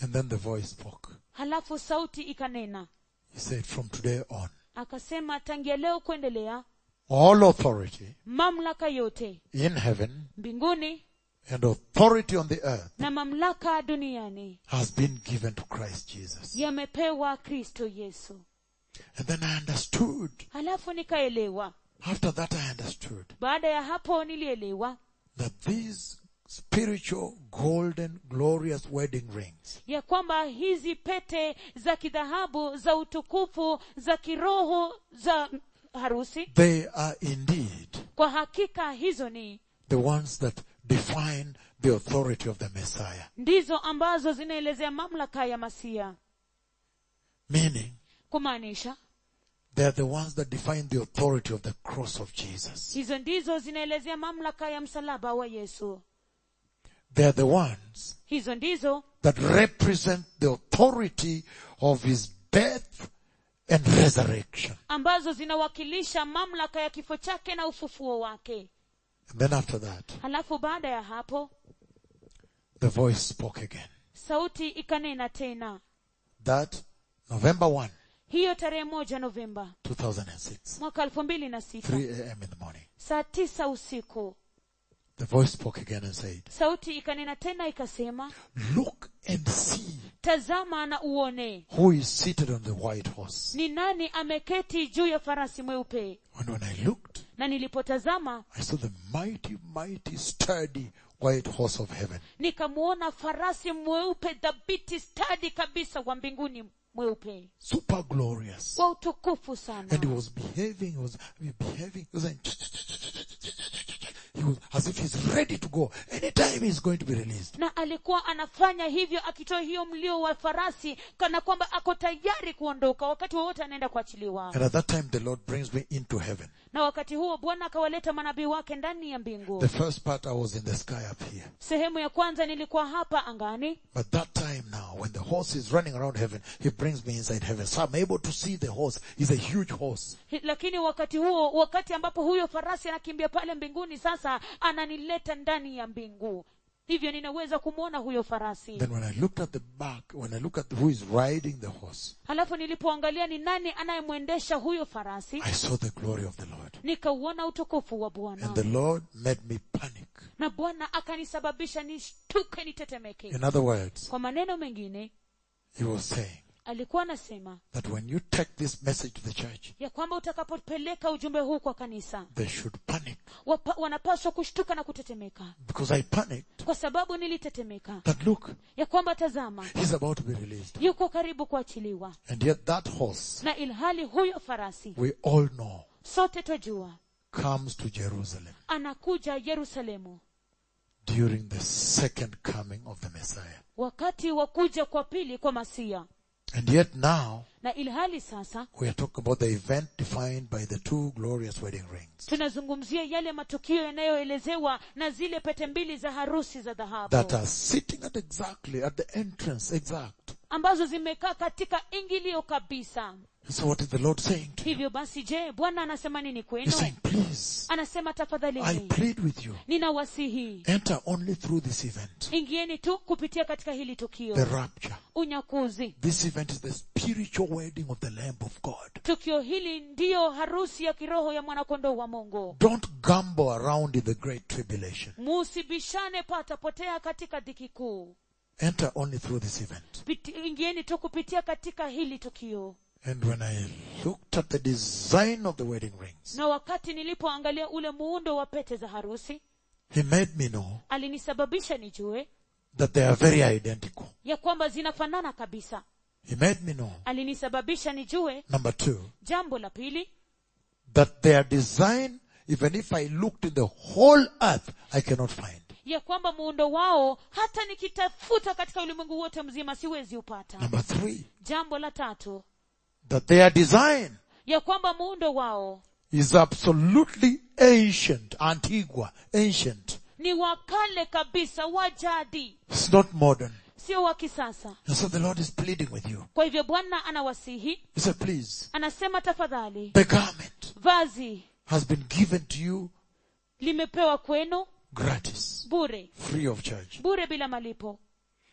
Speaker 1: And then the voice spoke.
Speaker 2: halafu sauti ikanena
Speaker 1: He said, from today on,
Speaker 2: akasema tangia leo kuendelea
Speaker 1: all authority
Speaker 2: mamlaka yote
Speaker 1: in heaven
Speaker 2: mbinguni
Speaker 1: and authority on the earth
Speaker 2: na mamlaka duniani
Speaker 1: has been given to Christ Jesus.
Speaker 2: yamepewa kristo yesu
Speaker 1: And then I understood.
Speaker 2: halafu nikaelewa
Speaker 1: After that I understood
Speaker 2: baada ya hapo nilielewa
Speaker 1: that these spiritual golden glorious wedding rings
Speaker 2: ya kwamba hizi pete za kidhahabu za utukufu za kiroho za harusi
Speaker 1: they are indeed
Speaker 2: kwa hakika hizo ni
Speaker 1: the ones that define the authority of the Messiah.
Speaker 2: ndizo ambazo zinaelezea mamlaka ya masia
Speaker 1: Meaning,
Speaker 2: kumaanisha
Speaker 1: they are the ones that define the authority of the cross of Jesus.
Speaker 2: hizo ndizo zinaelezea mamlaka ya msalaba wa yesu
Speaker 1: They are the ones
Speaker 2: hizo ndizo
Speaker 1: that represent the authority of his death and resurrection.
Speaker 2: ambazo zinawakilisha mamlaka ya kifo chake na ufufuo wake
Speaker 1: And then after that,
Speaker 2: halafu baada ya hapo
Speaker 1: the voice spoke again.
Speaker 2: sauti ikanena tena
Speaker 1: That November 1,
Speaker 2: hiyo tarehe moja novemba
Speaker 1: 2006,
Speaker 2: mwaka elfu mbili na sita
Speaker 1: 3 a.m. in the morning,
Speaker 2: saa tisa usiku
Speaker 1: the voice spoke again and said,
Speaker 2: sauti ikanena tena ikasema
Speaker 1: Look and see
Speaker 2: tazama na uone
Speaker 1: who is seated on the white horse.
Speaker 2: ni nani ameketi juu ya farasi mweupe
Speaker 1: And when I looked,
Speaker 2: na nilipotazama
Speaker 1: I saw the mighty, mighty, sturdy white horse of heaven.
Speaker 2: nikamuona farasi mweupe dhabiti stadi kabisa wa mbinguni mweupe
Speaker 1: Super glorious.
Speaker 2: wa utukufu
Speaker 1: And he
Speaker 2: sana
Speaker 1: was behaving, he was behaving, he was like, he was as if he's ready to go. Anytime he's going to be released.
Speaker 2: na alikuwa anafanya hivyo akitoa hiyo mlio wa farasi kana kwamba ako tayari kuondoka wakati wowote anaenda kuachiliwa
Speaker 1: And at that time the Lord brings me into heaven.
Speaker 2: na wakati huo bwana akawaleta manabii wake ndani ya mbingu
Speaker 1: The first part I was in the sky up here.
Speaker 2: sehemu ya kwanza nilikuwa hapa angani
Speaker 1: But that time now, when the horse is running around heaven, he brings me inside heaven. So I'm able to see the horse. He's a huge horse.
Speaker 2: Hi- lakini wakati huo wakati ambapo huyo farasi anakimbia pale mbinguni sasa ananileta ndani ya mbingu hivyo ninaweza kumwona huyo farasi
Speaker 1: Then when I looked at the back, when I look at who is riding the horse,
Speaker 2: halafu nilipoangalia ni nani anayemwendesha huyo farasi
Speaker 1: I saw the glory of the Lord.
Speaker 2: nikauona utukufu wa
Speaker 1: And
Speaker 2: bwana
Speaker 1: the Lord made me panic.
Speaker 2: na bwana akanisababisha nishtuke nitetemeke
Speaker 1: In other words,
Speaker 2: kwa maneno mengine
Speaker 1: he was saying
Speaker 2: alikuwa anasema
Speaker 1: that when you take this message to the church,
Speaker 2: ya kwamba utakapopeleka ujumbe huu kwa kanisa
Speaker 1: they should panic.
Speaker 2: wapa, wanapaswa kushtuka na kutetemeka
Speaker 1: Because I panicked
Speaker 2: kwa sababu nilitetemeka
Speaker 1: that look,
Speaker 2: ya kwamba tazama
Speaker 1: he's about to be released.
Speaker 2: yuko karibu kuachiliwa
Speaker 1: And yet that horse,
Speaker 2: na ilhali huyo farasi
Speaker 1: we all know,
Speaker 2: sote twajua
Speaker 1: comes to Jerusalem
Speaker 2: anakuja yerusalemu
Speaker 1: during the second coming of the Messiah.
Speaker 2: wakati wa kuja kwa pili kwa masia
Speaker 1: And yet now,
Speaker 2: na ilhali sasa
Speaker 1: we are talking about the event defined by the two glorious wedding rings
Speaker 2: tunazungumzia yale matukio yanayoelezewa na zile pete mbili za harusi za dhahabu
Speaker 1: that are sitting at exactly at the entrance, exact.
Speaker 2: ambazo zimekaa katika ingilio kabisa
Speaker 1: So what is the Lord saying to you?
Speaker 2: hivyo basi je bwana anasema nini
Speaker 1: He's
Speaker 2: kwenu
Speaker 1: saying, please,
Speaker 2: anasema
Speaker 1: I
Speaker 2: tafadhalini
Speaker 1: plead with you.
Speaker 2: ninawasihi
Speaker 1: Enter only through this event.
Speaker 2: ingieni tu kupitia katika hili
Speaker 1: The
Speaker 2: tukio
Speaker 1: rapture.
Speaker 2: unyakuzi
Speaker 1: This event is the spiritual wedding of the Lamb of God.
Speaker 2: tukio hili ndiyo harusi ya kiroho ya mwanakondoo wa mungu
Speaker 1: Don't gamble around in the great tribulation.
Speaker 2: musibishane patapotea katika dhiki kuu
Speaker 1: Enter only through this event.
Speaker 2: Piti- ingieni tu kupitia katika hili tukio
Speaker 1: And when I looked at the design of the wedding rings,
Speaker 2: na wakati nilipoangalia ule muundo wa pete za harusi
Speaker 1: He made me know
Speaker 2: alinisababisha nijue
Speaker 1: that they are very identical.
Speaker 2: ya kwamba zinafanana kabisa
Speaker 1: He made me know,
Speaker 2: alinisababisha nijue
Speaker 1: number two,
Speaker 2: jambo la pili
Speaker 1: that their design, even if I looked in the whole earth, I cannot find.
Speaker 2: ya kwamba muundo wao hata nikitafuta katika ulimwengu wote mzima siwezi upata
Speaker 1: Number three,
Speaker 2: jambo la tatu
Speaker 1: that their design
Speaker 2: ya kwamba muundo wao
Speaker 1: is absolutely ancient, antigua, ancient.
Speaker 2: ni wa kale kabisa wa jadi
Speaker 1: It's not modern.
Speaker 2: sio wa kisasa
Speaker 1: And so the Lord is pleading with you.
Speaker 2: kwa hivyo bwana anawasihi
Speaker 1: He said, please,
Speaker 2: anasema tafadhali
Speaker 1: the garment
Speaker 2: vazi
Speaker 1: has been given to you
Speaker 2: limepewa kwenu
Speaker 1: gratis,
Speaker 2: bure
Speaker 1: free of charge.
Speaker 2: bure bila malipo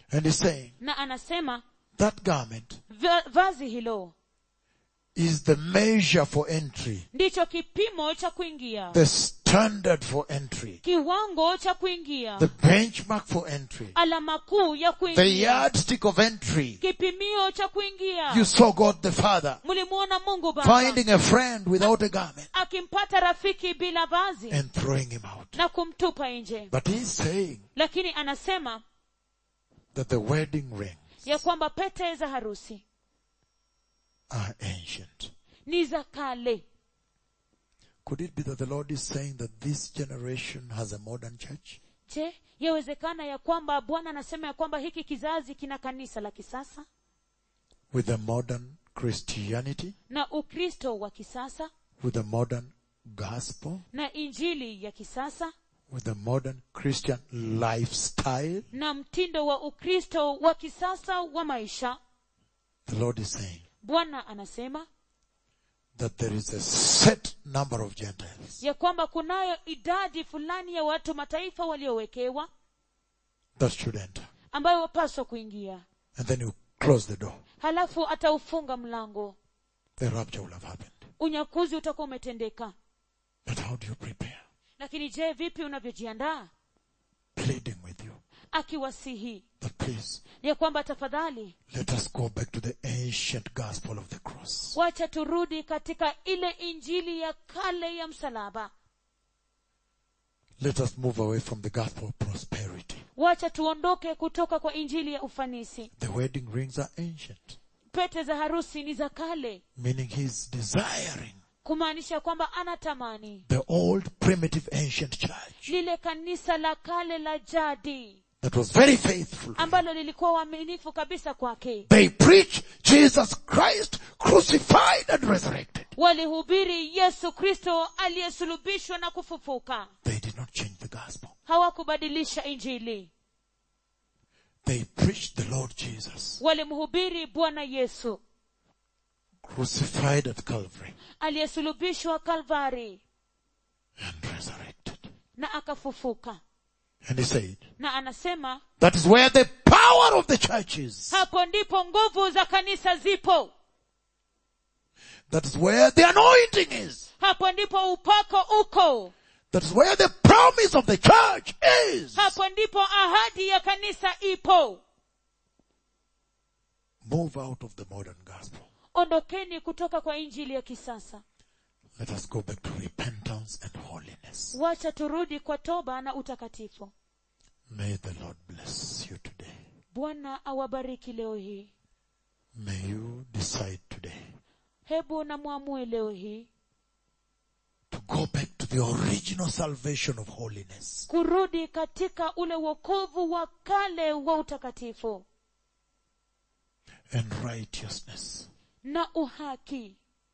Speaker 1: And he's saying
Speaker 2: na anasema
Speaker 1: that garment
Speaker 2: va- vazi hilo
Speaker 1: is the measure for entry,
Speaker 2: ndicho kipimo cha kuingia
Speaker 1: the standard for entry,
Speaker 2: kiwango cha kuingia
Speaker 1: the benchmark for entry,
Speaker 2: alama kuu ya
Speaker 1: the
Speaker 2: kuingia
Speaker 1: yardstick of entry.
Speaker 2: kipimio cha kuingia
Speaker 1: You saw God the Father
Speaker 2: mlimuona mungu baba
Speaker 1: finding a friend without a garment
Speaker 2: akimpata rafiki bila vazi
Speaker 1: and throwing him out.
Speaker 2: na kumtupa nje
Speaker 1: But he's saying
Speaker 2: lakini anasema
Speaker 1: that the wedding ring
Speaker 2: ya kwamba pete za harusi
Speaker 1: are ancient.
Speaker 2: ni za kale
Speaker 1: Could it be that the Lord is saying that this generation has a modern church?
Speaker 2: je yawezekana ya kwamba bwana anasema ya kwamba hiki kizazi kina kanisa la kisasa
Speaker 1: With a modern Christianity?
Speaker 2: na ukristo wa kisasa
Speaker 1: With a modern gospel?
Speaker 2: na injili ya kisasa
Speaker 1: With a modern Christian lifestyle?
Speaker 2: na mtindo wa ukristo wa kisasa wa maisha
Speaker 1: The Lord is saying
Speaker 2: bwana anasema
Speaker 1: that there is a set number of Gentiles
Speaker 2: ya kwamba kunayo idadi fulani ya watu mataifa waliowekewa
Speaker 1: that should enter.
Speaker 2: ambayo wapaswa kuingia
Speaker 1: And then you close the door.
Speaker 2: halafu ataufunga mlango
Speaker 1: The rapture will have happened.
Speaker 2: unyakuzi utakuwa umetendeka
Speaker 1: But how do you prepare?
Speaker 2: lakini je vipi unavyojiandaa
Speaker 1: Pleading with you
Speaker 2: akiwasihi
Speaker 1: that please
Speaker 2: ya kwamba tafadhali
Speaker 1: let us go back to the ancient gospel of the cross.
Speaker 2: wacha turudi katika ile injili ya kale ya msalaba
Speaker 1: Let us move away from the gospel of prosperity.
Speaker 2: wacha tuondoke kutoka kwa injili ya ufanisi
Speaker 1: The wedding rings are ancient,
Speaker 2: pete za harusi ni za kale
Speaker 1: meaning he's desiring
Speaker 2: kumaanisha kwamba anatamani
Speaker 1: the old primitive ancient church
Speaker 2: lile kanisa la kale la jadi
Speaker 1: that was very faithful. to him.
Speaker 2: ambalo lilikuwa uaminifu kabisa kwake
Speaker 1: They preach Jesus Christ crucified and resurrected.
Speaker 2: walihubiri yesu kristo aliyesulubishwa na kufufuka
Speaker 1: They did not change the gospel.
Speaker 2: hawakubadilisha injili
Speaker 1: They preached the Lord Jesus
Speaker 2: walimhubiri bwana yesu
Speaker 1: crucified at Calvary
Speaker 2: aliyesulubishwa kalvari
Speaker 1: and resurrected.
Speaker 2: na akafufuka
Speaker 1: And he said,
Speaker 2: na anasema
Speaker 1: that is where the power of the church is.
Speaker 2: hapo ndipo nguvu za kanisa zipo
Speaker 1: That is where the anointing is.
Speaker 2: hapo ndipo upako uko
Speaker 1: That is where the promise of the church is.
Speaker 2: hapo ndipo ahadi ya kanisa ipo
Speaker 1: Move out of the modern gospel.
Speaker 2: ondokeni kutoka kwa injili ya kisasa
Speaker 1: Let us go back to repentance and holiness.
Speaker 2: wacha turudi kwa toba na utakatifu
Speaker 1: May the Lord bless you today.
Speaker 2: bwana awabariki leo hii
Speaker 1: May you decide today
Speaker 2: hebu na mwamue leo hii
Speaker 1: to go back to the original salvation of holiness.
Speaker 2: kurudi katika ule wokovu wa kale wa utakatifu
Speaker 1: and righteousness.
Speaker 2: na uhaki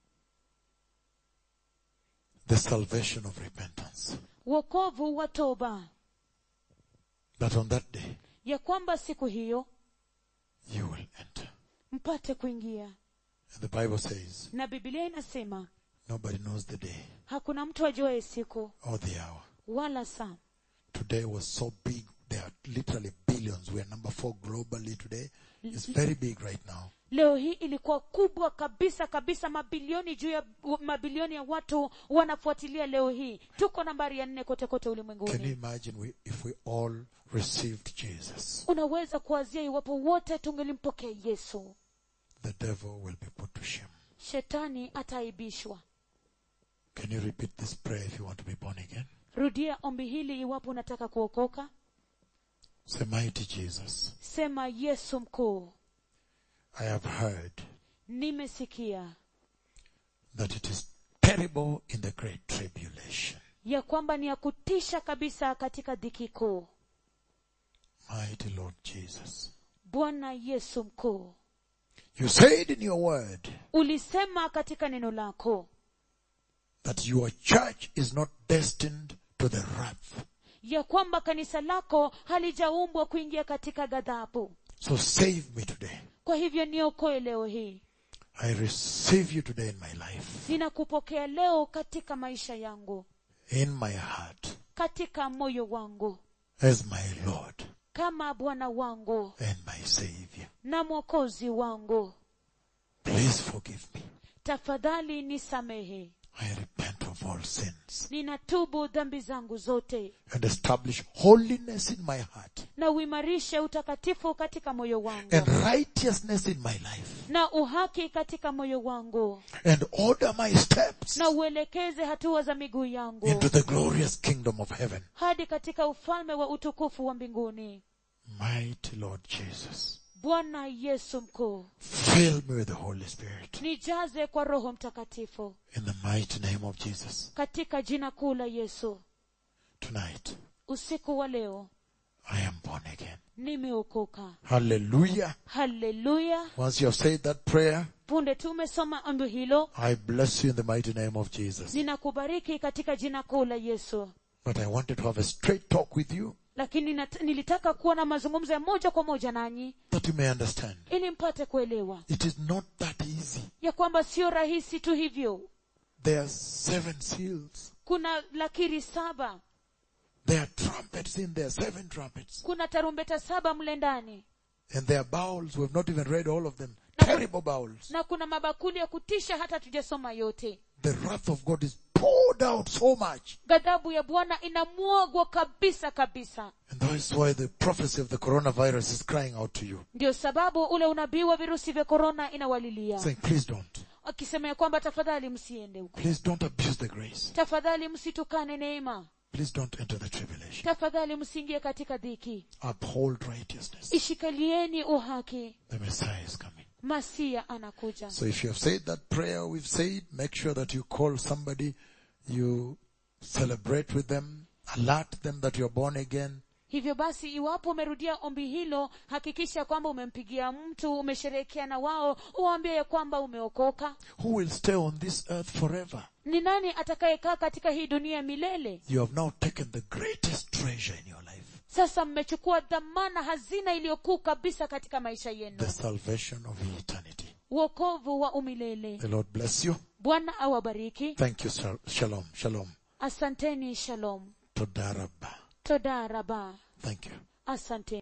Speaker 1: The salvation of repentance.
Speaker 2: wokovu wa toba
Speaker 1: That on that day
Speaker 2: ya kwamba siku hiyo
Speaker 1: you will enter.
Speaker 2: mpate kuingia
Speaker 1: And the Bible says
Speaker 2: na bibilia inasema
Speaker 1: nobody knows the day
Speaker 2: hakuna mtu ajuaye siku
Speaker 1: or the hour.
Speaker 2: wala saa
Speaker 1: Today was so big. There are literally billions. We are number four globally today. It's very big right now.
Speaker 2: leo hii ilikuwa kubwa kabisa kabisa mabilioni juu ya mabilioni ya watu wanafuatilia leo hii tuko nambari ya nne kote kote
Speaker 1: Can you
Speaker 2: ulimwenguni
Speaker 1: imagine we, if we all received Jesus?
Speaker 2: unaweza kuwazia iwapo wote tungelimpokea yesu
Speaker 1: The devil will be put to shame.
Speaker 2: shetani ataaibishwa
Speaker 1: Can you repeat this prayer if you want to be born again?
Speaker 2: rudia ombi hili iwapo unataka kuokoka
Speaker 1: Say, mighty Jesus,
Speaker 2: sema yesu mkuu
Speaker 1: I have heard
Speaker 2: nimesikia
Speaker 1: that it is terrible in the great tribulation.
Speaker 2: ya kwamba ni ya kutisha kabisa katika dhiki kuu
Speaker 1: Mighty Lord Jesus.
Speaker 2: bwana yesu mkuu
Speaker 1: You said in your word
Speaker 2: ulisema katika neno lako
Speaker 1: that your church is not destined to the wrath.
Speaker 2: ya kwamba kanisa lako halijaumbwa kuingia katika ghadhabu
Speaker 1: So save me today.
Speaker 2: kwa hivyo niokoe leo hii
Speaker 1: I receive you today in my life,
Speaker 2: ninakupokea leo katika maisha yangu
Speaker 1: in my heart,
Speaker 2: katika moyo wangu
Speaker 1: as my Lord
Speaker 2: kama bwana wangu
Speaker 1: and my Savior.
Speaker 2: na mwokozi wangu
Speaker 1: Please forgive me.
Speaker 2: tafadhali nisamehe
Speaker 1: I repent of all sins
Speaker 2: ninatubu dhambi zangu zote
Speaker 1: and establish holiness in my heart
Speaker 2: na uimarishe utakatifu katika moyo wangu
Speaker 1: and righteousness in my life
Speaker 2: na uhaki katika moyo wangu
Speaker 1: and order my steps
Speaker 2: na uelekeze hatua za miguu yangu
Speaker 1: into the glorious kingdom of heaven.
Speaker 2: hadi katika ufalme wa utukufu wa mbinguni
Speaker 1: Mighty Lord Jesus,
Speaker 2: bwana yesu mkuu
Speaker 1: fill me with the Holy Spirit
Speaker 2: nijaze kwa roho mtakatifu
Speaker 1: in the mighty name of Jesus.
Speaker 2: katika jina kuu la yesu
Speaker 1: Tonight,
Speaker 2: usiku wa leo
Speaker 1: I am born again.
Speaker 2: nimeokoka
Speaker 1: Hallelujah.
Speaker 2: haleluya
Speaker 1: Once you have said that prayer,
Speaker 2: punde tu umesoma ombi hilo
Speaker 1: I bless you in the mighty name of Jesus.
Speaker 2: ninakubariki katika jina kuu la yesu
Speaker 1: But I wanted to have a straight talk with you
Speaker 2: lakini nat- nilitaka kuwa na mazungumzo ya moja kwa moja nanyi
Speaker 1: that you may understand.
Speaker 2: ili mpate kuelewa
Speaker 1: It is not that easy.
Speaker 2: ya kwamba sio rahisi tu hivyo
Speaker 1: There are seven seals.
Speaker 2: kuna lakiri saba
Speaker 1: There are trumpets in there, seven trumpets.
Speaker 2: kuna tarumbeta saba mle ndani
Speaker 1: And there are bowls. We have not even read all of them. Terrible bowls.
Speaker 2: na kuna mabakuli ya kutisha hata tujasoma yote
Speaker 1: The wrath of God is poured out so much.
Speaker 2: ghadhabu ya bwana inamwagwa kabisa kabisa
Speaker 1: And that is why the prophecy of the coronavirus is crying out to you.
Speaker 2: ndio sababu ule unabii wa virusi vya korona inawalilia
Speaker 1: Saying, please don't.
Speaker 2: akisema ya kwamba tafadhali msiende huko
Speaker 1: Please don't abuse the grace.
Speaker 2: tafadhali msitukane neema
Speaker 1: Please don't enter the tribulation.
Speaker 2: tafadhali msiingie katika dhiki
Speaker 1: Uphold righteousness.
Speaker 2: ishikalieni uhaki
Speaker 1: The Messiah is coming.
Speaker 2: masia anakuja
Speaker 1: So if you have said that prayer we've said, make sure that you call somebody, you celebrate with them, alert them that you're born again,
Speaker 2: hivyo basi iwapo umerudia ombi hilo hakikisha kwamba umempigia mtu umesherehekea na wao uwaambie ya kwamba umeokoka
Speaker 1: who will stay on this earth forever.
Speaker 2: ni nani atakayekaa katika hii dunia milele
Speaker 1: You have now taken the greatest treasure in your life,
Speaker 2: sasa mmechukua dhamana hazina iliyokuu kabisa katika maisha yenu
Speaker 1: the salvation of eternity.
Speaker 2: uokovu wa umilele
Speaker 1: The Lord bless you.
Speaker 2: bwana awabariki
Speaker 1: Thank you. Shal- Shalom. Shalom.
Speaker 2: asanteni shalom
Speaker 1: Todaraba.
Speaker 2: todaraba
Speaker 1: Thank you.
Speaker 2: asante